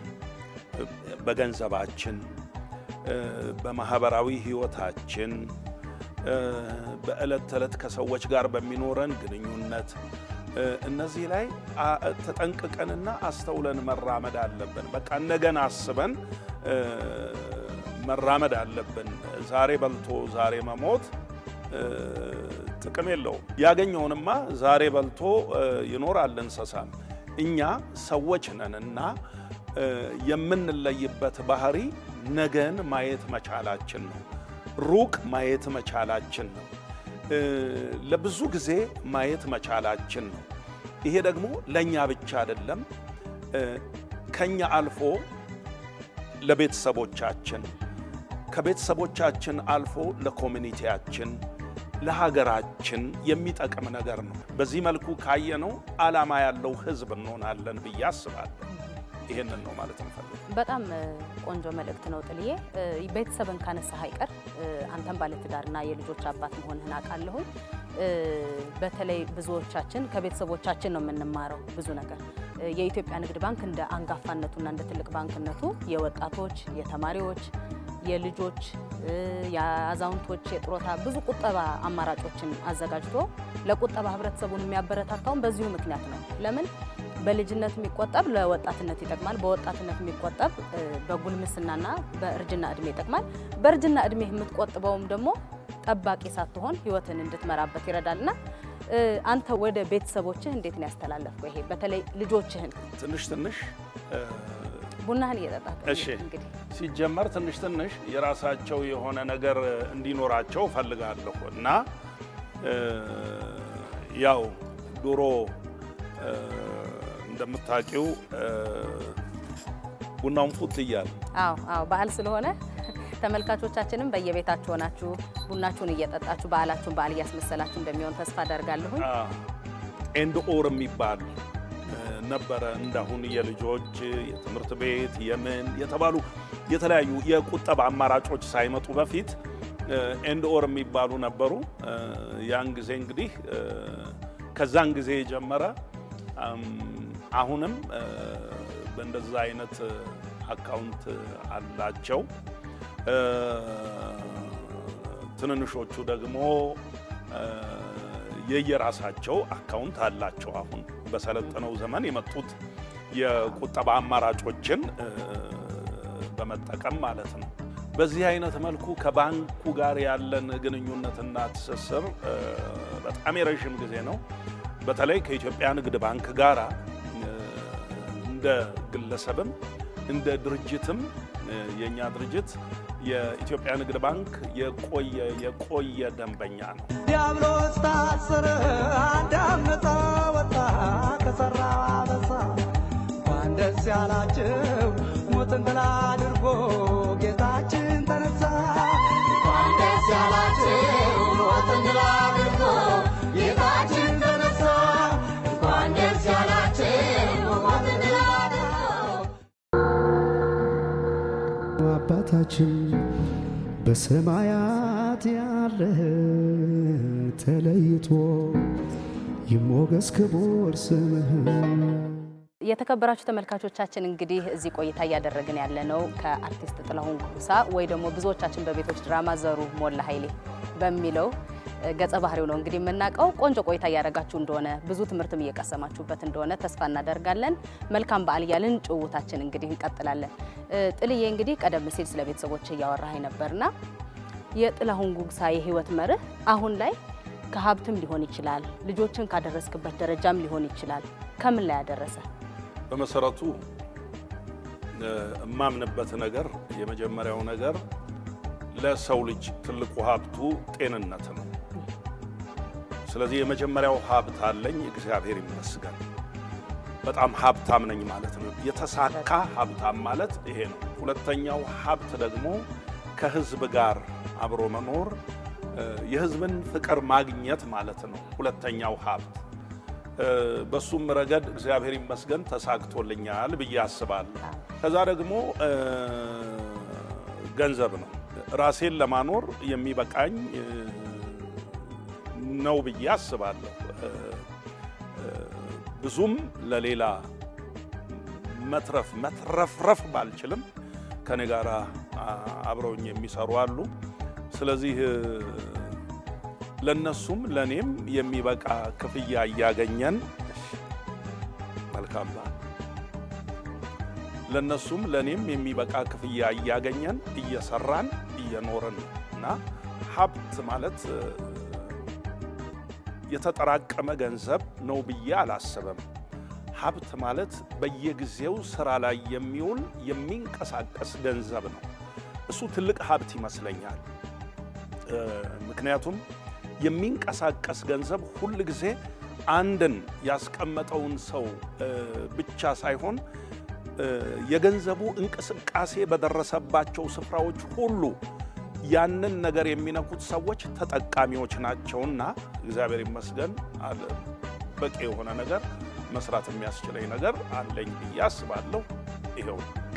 በገንዘባችን፣ እ፣ በማህበራዊ ህይወታችን፣ እ፣ በዕለት ተዕለት ከሰዎች ጋር በሚኖረን ግንኙነት እ፣ እነዚህ ላይ አ- ተጠንቅቀንና አስተውለን መራመድ አለብን። በቃ ነገን አስበን እ፣ መራመድ አለብን። ዛሬ በልቶ ዛሬ መሞት እ፣ ጥቅም የለውም። ያገኘውንማ ዛሬ በልቶ እ፣ ይኖራል እንስሳም። እኛ ሰዎች ነንና እ፣ የምንለይበት ባህሪ ነገን ማየት መቻላችን ነው። ሩቅ ማየት መቻላችን ነው። እ፣ ለብዙ ጊዜ ማየት መቻላችን ነው። ይሄ ደግሞ ለእኛ ብቻ አይደለም፣ እ፣ ከኛ አልፎ ለቤተሰቦቻችን ከቤተሰቦቻችን አልፎ ለኮሚኒቲያችን ለሀገራችን የሚጠቅም ነገር ነው። በዚህ መልኩ ካየነው ዓላማ ያለው ሕዝብ እንሆናለን ብዬ አስባለሁ። ይሄንን ነው ማለት እንፈልግ በጣም እ, ቆንጆ መልእክት ነው ጥልዬ። እ, ቤተሰብን ካነሳህ አይቀር እ, አንተም ባለትዳርና የልጆች አባት መሆንህን አውቃለሁኝ። እ፣ በተለይ ብዙዎቻችን ከቤተሰቦቻችን ነው የምንማረው ብዙ ነገር። እ፣ የኢትዮጵያ ንግድ ባንክ እንደ አንጋፋነቱና እንደ ትልቅ ባንክነቱ የወጣቶች፣ የተማሪዎች፣ የልጆች፣ እ፣ የአዛውንቶች የጥሮታ ብዙ ቁጠባ አማራጮችን አዘጋጅቶ ለቁጠባ ህብረተሰቡን የሚያበረታታውን በዚሁ ምክንያት ነው። ለምን በልጅነት የሚቆጠብ ለወጣትነት ይጠቅማል። በወጣትነት የሚቆጠብ እ፣ በጉልምስናና በእርጅና እድሜ ይጠቅማል። በእርጅና እድሜ የምትቆጥበውም ደግሞ ጠባቂ ሳትሆን ህይወትን እንድትመራበት ይረዳልና እ፣ አንተ ወደ ቤተሰቦችህ እንዴት ነው ያስተላለፍከው? ይሄ በተለይ ልጆችህን ትንሽ ትንሽ እ፣ ቡናህን እየጠጣህ እሺ ሲጀመር ትንሽ ትንሽ የራሳቸው የሆነ ነገር እንዲኖራቸው እፈልጋለሁ እና እ፣ ያው ድሮ እ፣ እንደምታውቂው እ፣ ቡናውን ፉት እያል አዎ አዎ፣ በዓል ስለሆነ ተመልካቾቻችንም በየቤታችሁ ሆናችሁ ቡናችሁን እየጠጣችሁ በዓላችሁን በዓል እያስመሰላችሁ እንደሚሆን ተስፋ አደርጋለሁኝ። ኤንድ ኦር የሚባል እ፣ ነበረ። እንዳሁን የልጆች የትምህርት ቤት የምን የተባሉ የተለያዩ የቁጠባ አማራጮች ሳይመጡ በፊት ኤንድ ኦር የሚባሉ ነበሩ። እ፣ ያን ጊዜ እንግዲህ እ፣ ከዛን ጊዜ የጀመረ አም፣ አሁንም እ፣ በእንደዛ አይነት አካውንት አላቸው። እ፣ ትንንሾቹ ደግሞ እ፣ የየራሳቸው አካውንት አላቸው። አሁን በሰለጠነው ዘመን የመጡት የቁጠባ አማራጮችን እ፣ በመጠቀም ማለት ነው። በዚህ አይነት መልኩ ከባንኩ ጋር ያለን ግንኙነትና ትስስር እ፣ በጣም የረዥም ጊዜ ነው። በተለይ ከኢትዮጵያ ንግድ ባንክ ጋራ እ፣ እንደ ግለሰብም እንደ ድርጅትም እ፣ የእኛ ድርጅት የኢትዮጵያ ንግድ ባንክ የቆየ የቆየ ደንበኛ ነው። ዲያብሎስ ታሰረ፣ አዳም ነፃ ወጣ ከሠራ አበሳ። እንኳን ደስ ያላችሁ ሞትን ድል አድርጎ ጌታችን ተነሳ። እንኳን ደስ ያላችሁ ሞትን ድል አድርጎ ጌታችን ተነሳ። እንኳን ደስ ያላችሁ ሞትን ድል አድርጎ አባታችን በሰማያት ያለህ ተለይቶ ይሞገስ ክቡር ስምህ። የተከበራችሁ ተመልካቾቻችን እንግዲህ እዚህ ቆይታ እያደረግን ያለ ነው ከአርቲስት ጥላሁን ጉሳ ወይ ደግሞ ብዙዎቻችን በቤቶች ድራማ ዘሩ ሞላ ኃይሌ በሚለው እ፣ ገጸ ባህሪው ነው እንግዲህ የምናውቀው። ቆንጆ ቆይታ እያደረጋችሁ እንደሆነ ብዙ ትምህርትም እየቀሰማችሁበት እንደሆነ ተስፋ እናደርጋለን። መልካም በዓል እያልን ጭውውታችን እንግዲህ እንቀጥላለን። እ፣ ጥልዬ እንግዲህ ቀደም ሲል ስለ ቤተሰቦች እያወራህ ነበርና የጥላሁን ጉግሳ የህይወት መርህ አሁን ላይ ከሀብትም ሊሆን ይችላል፣ ልጆችን ካደረስክበት ደረጃም ሊሆን ይችላል። ከምን ላይ ያደረሰ? በመሰረቱ እ፣ እማምንበት ነገር የመጀመሪያው ነገር ለሰው ልጅ ትልቁ ሀብቱ ጤንነት ነው። ስለዚህ የመጀመሪያው ሀብት አለኝ፣ እግዚአብሔር ይመስገን። በጣም ሀብታም ነኝ ማለት ነው። የተሳካ ሀብታም ማለት ይሄ ነው። ሁለተኛው ሀብት ደግሞ ከህዝብ ጋር አብሮ መኖር እ፣ የህዝብን ፍቅር ማግኘት ማለት ነው። ሁለተኛው ሀብት እ፣ በሱም ረገድ እግዚአብሔር ይመስገን ተሳክቶልኛል ብዬ አስባለሁ። ከዛ ደግሞ እ፣ ገንዘብ ነው። ራሴን ለማኖር የሚበቃኝ እ፣ ነው ብዬ አስባለሁ። እ፣ እ፣ ብዙም ለሌላ መትረፍ መትረፍረፍ ባልችልም ከኔ ጋር አብረውኝ የሚሰሩ አሉ። ስለዚህ እ፣ ለነሱም ለኔም የሚበቃ ክፍያ እያገኘን መልካም በዓል። ለነሱም ለኔም የሚበቃ ክፍያ እያገኘን እየሰራን እየኖርን ነው እና ሀብት ማለት እ፣ የተጠራቀመ ገንዘብ ነው ብዬ አላስብም። ሀብት ማለት በየጊዜው ስራ ላይ የሚውል የሚንቀሳቀስ ገንዘብ ነው። እሱ ትልቅ ሀብት ይመስለኛል። እ፣ ምክንያቱም የሚንቀሳቀስ ገንዘብ ሁል ጊዜ አንድን ያስቀመጠውን ሰው እ፣ ብቻ ሳይሆን እ፣ የገንዘቡ እንቅስቃሴ በደረሰባቸው ስፍራዎች ሁሉ ያንን ነገር የሚነኩት ሰዎች ተጠቃሚዎች ናቸውና እግዚአብሔር ይመስገን አለ በቂ የሆነ ነገር መስራት የሚያስችለኝ ነገር አለኝ ብዬ አስባለሁ። ይኸው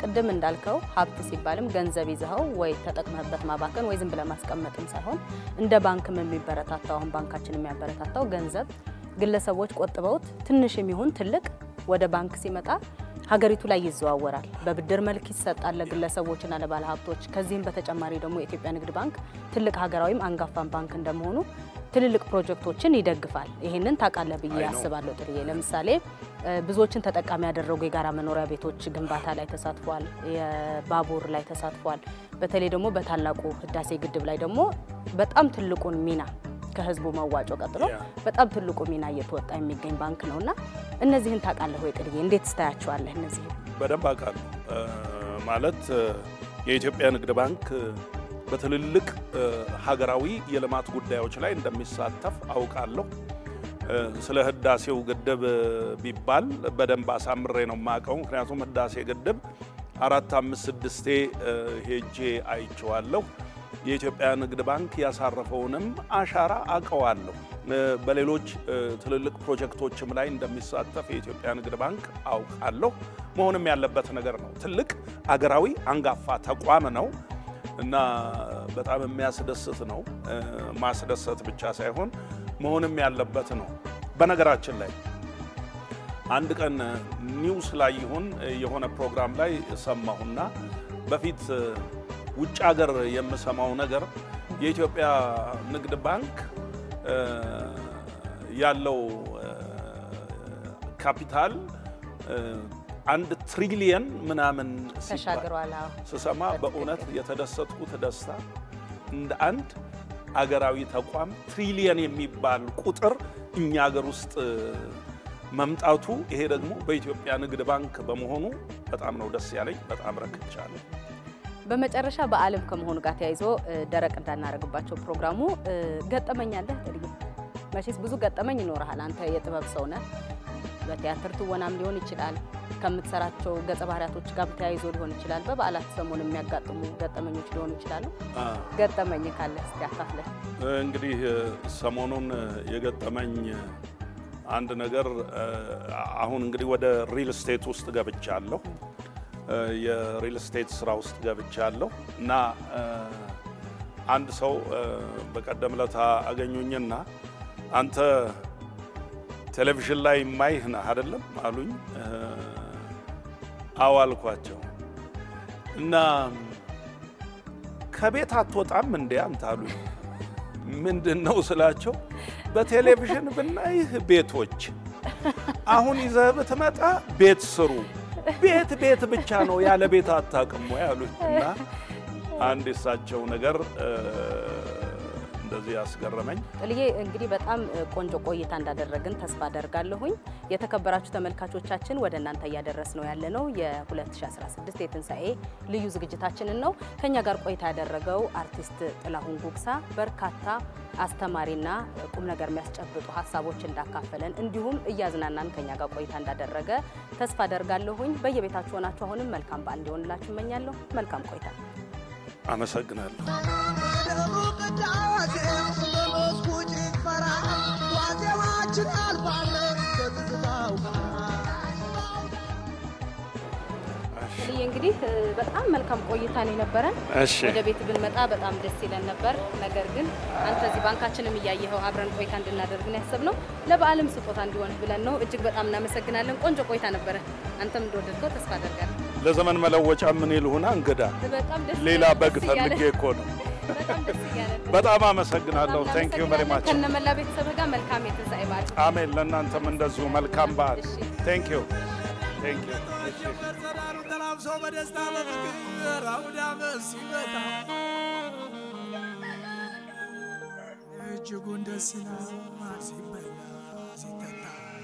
ቅድም እንዳልከው ሀብት ሲባልም ገንዘብ ይዘኸው ወይ ተጠቅመህበት ማባከን ወይ ዝም ብለህ ማስቀመጥም ሳይሆን እንደ ባንክም የሚበረታታው አሁን ባንካችን የሚያበረታታው ገንዘብ ግለሰቦች ቆጥበውት ትንሽ የሚሆን ትልቅ ወደ ባንክ ሲመጣ ሀገሪቱ ላይ ይዘዋወራል። በብድር መልክ ይሰጣል ለግለሰቦችና ለባለ ሀብቶች። ከዚህም በተጨማሪ ደግሞ የኢትዮጵያ ንግድ ባንክ ትልቅ ሀገራዊም አንጋፋን ባንክ እንደመሆኑ ትልልቅ ፕሮጀክቶችን ይደግፋል። ይህንን ታውቃለህ ብዬ አይ ነው። አስባለሁ ጥርዬ። ለምሳሌ እ፣ ብዙዎችን ተጠቃሚ ያደረጉ የጋራ መኖሪያ ቤቶች ግንባታ ላይ ተሳትፏል። የባቡር ላይ ተሳትፏል። በተለይ ደግሞ በታላቁ ህዳሴ ግድብ ላይ ደግሞ በጣም ትልቁን ሚና ከህዝቡ መዋጮ ቀጥሎ በጣም ትልቁ ሚና እየተወጣ የሚገኝ ባንክ ነው እና እነዚህን ታውቃለህ ወይ ጥርዬ? እንዴት ስታያቸዋለህ እነዚህን? በደንብ አውቃለሁ። እ፣ ማለት እ፣ የኢትዮጵያ ንግድ ባንክ እ፣ በትልልቅ እ፣ ሀገራዊ የልማት ጉዳዮች ላይ እንደሚሳተፍ አውቃለሁ። እ፣ ስለ ህዳሴው ግድብ እ፣ ቢባል በደንብ አሳምሬ ነው የማውቀው። ምክንያቱም ህዳሴ ግድብ አራት አምስት ስድስቴ እ፣ ሄጄ አይቼዋለሁ። የኢትዮጵያ ንግድ ባንክ ያሳረፈውንም አሻራ አውቀዋለሁ። እ፣ በሌሎች እ፣ ትልልቅ ፕሮጀክቶችም ላይ እንደሚሳተፍ የኢትዮጵያ ንግድ ባንክ አውቃለሁ። መሆንም ያለበት ነገር ነው። ትልቅ አገራዊ አንጋፋ ተቋም ነው እና በጣም የሚያስደስት ነው። እ፣ ማስደሰት ብቻ ሳይሆን መሆንም ያለበት ነው። በነገራችን ላይ አንድ ቀን ኒውስ ላይ ይሁን የሆነ ፕሮግራም ላይ ሰማሁና በፊት እ፣ ውጭ ሀገር የምሰማው ነገር የኢትዮጵያ ንግድ ባንክ እ፣ ያለው እ፣ ካፒታል እ፣ አንድ ትሪሊየን ምናምን ሲባል ተሻግሯል። አዎ። ስሰማ በእውነት የተደሰትኩት ደስታ እንደ አንድ አገራዊ ተቋም ትሪሊየን የሚባል ቁጥር እኛ ሀገር ውስጥ መምጣቱ ይሄ ደግሞ በኢትዮጵያ ንግድ ባንክ በመሆኑ በጣም ነው ደስ ያለኝ። በጣም ረክቻለሁ። በመጨረሻ በዓለም ከመሆኑ ጋር ተያይዞ እ፣ ደረቅ እንዳናደርግባቸው ፕሮግራሙ እ፣ ገጠመኝ አለህ ጥርዬ? መቼስ ብዙ ገጠመኝ ይኖርሃል። አንተ የጥበብ ሰው ነህ። በቲያትር ትወናም ሊሆን ይችላል፣ ከምትሰራቸው ገጸ ባህሪያቶች ጋር ተያይዞ ሊሆን ይችላል፣ በበዓላት ሰሞን የሚያጋጥሙ ገጠመኞች ሊሆኑ ይችላሉ። አ፣ ገጠመኝ ካለ እስቲ አካፍለን። እንግዲህ ሰሞኑን የገጠመኝ አንድ ነገር አሁን እንግዲህ ወደ ሪል ስቴት ውስጥ ገብቻለሁ። የሪል ስቴት ስራ ውስጥ ገብቻለሁ እና አንድ ሰው በቀደም ለታ አገኙኝና አንተ ቴሌቪዥን ላይ ማይህ ነህ አይደለም አሉኝ። አዎ አልኳቸው እና ከቤት አትወጣም እንዴ አንተ አሉኝ። ምንድን ነው ስላቸው በቴሌቪዥን ብናይህ ቤቶች አሁን ይዘህ ብትመጣ ቤት ስሩ ቤት ቤት ብቻ ነው ያለ ቤት አታውቅም ወይ አሉኝ እና አንድ የሳቸው ነገር እንደዚህ ያስገረመኝ ጥልዬ እንግዲህ በጣም ቆንጆ ቆይታ እንዳደረግን ተስፋ አደርጋለሁኝ። የተከበራችሁ ተመልካቾቻችን ወደ እናንተ እያደረስ ነው ያለ ነው የ2016 የትንሣኤ ልዩ ዝግጅታችንን ነው። ከኛ ጋር ቆይታ ያደረገው አርቲስት ጥላሁን ጉግሳ በርካታ አስተማሪና ቁም ነገር የሚያስጨብጡ ሀሳቦች እንዳካፈለን እንዲሁም እያዝናናን ከኛ ጋር ቆይታ እንዳደረገ ተስፋ አደርጋለሁኝ። በየቤታችሁ ሆናችሁ አሁንም መልካም በዓል እንዲሆንላችሁ እመኛለሁ። መልካም ቆይታ። አመሰግናለሁ። ልዬ እንግዲህ በጣም መልካም ቆይታ ነው የነበረን። እሺ። ወደ ቤት ብንመጣ በጣም ደስ ይለን ነበር። ነገር ግን አንተ እዚህ ባንካችንም እያየኸው አብረን ቆይታ እንድናደርግ ነው ያሰብነው። ለበዓልም ስጦታ እንዲሆንህ ብለን ነው። እጅግ በጣም እናመሰግናለን። ቆንጆ ቆይታ ነበረ። አንተም እንደወደድከው ተስፋ አደርጋለሁ። ለዘመን መለወጫ ምን ይልሁና እንግዳ በጣም ደስ ሌላ ይላል። በግ ደስ እያለ- ፈልጌ እኮ ነው። በጣም ደስ እያለን በጣም አመሰግናለሁ። ቴንክ ዩ ቨሪ ማች። ከነመላ ቤተሰብህ ጋር መልካም የትንሣኤ በዓል አሜን። ለእናንተም እንደዚሁ መልካም በዓል። ቴንክ ዩ ቴንክ ዩ። ተላብሶ በደስታ በፍቅር አውደ ዓመት ሲመጣ እጅጉን ደስ ይላል ሲበላ ሲጠጣ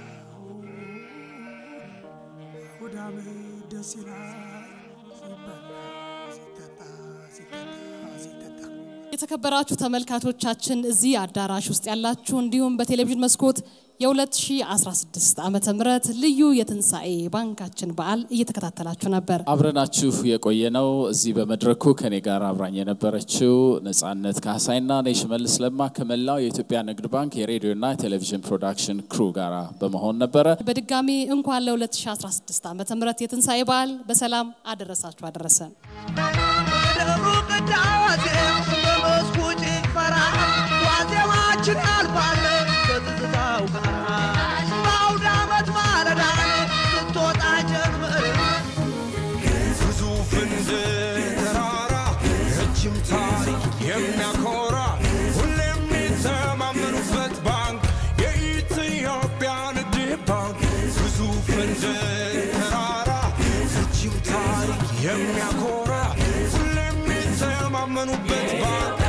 አውደ ዓመት ደስ ይላል ሲበላ ሲጠጣ ሲጠጣ ሲጠጣ የተከበራችሁ ተመልካቾቻችን እዚህ አዳራሽ ውስጥ ያላችሁ እንዲሁም በቴሌቪዥን መስኮት የ2016 ዓመተ ምህረት ልዩ የትንሣኤ ባንካችን በዓል እየተከታተላችሁ ነበር። አብረናችሁ የቆየ ነው። እዚህ በመድረኩ ከኔ ጋር አብራኝ የነበረችው ነጻነት ካሳይና እኔ ሽመልስ ለማ ከመላው የኢትዮጵያ ንግድ ባንክ የሬዲዮና ቴሌቪዥን ፕሮዳክሽን ክሩ ጋር በመሆን ነበረ። በድጋሚ እንኳን ለ2016 ዓመተ ምህረት የትንሣኤ በዓል በሰላም አደረሳችሁ አደረሰን። ሩቅ ዳዋዜ በመስኩ ጭፈራ ዋዜማችን ያልፋል በትዝታው ጋራ በአውደ ዓመት ማለዳ ስትወጣ ጀምር ግዙፍ እንደ ተራራ ረጅም ታሪክ የሚያኮራ ሁሌም የሚተማመኑበት ባንክ የኢትዮጵያ ንግድ ባንክ ግዙፍ እንደ ተራራ ረጅም ታሪክ የሚያኮራ ሁሌም የሚተማመኑበት ባንክ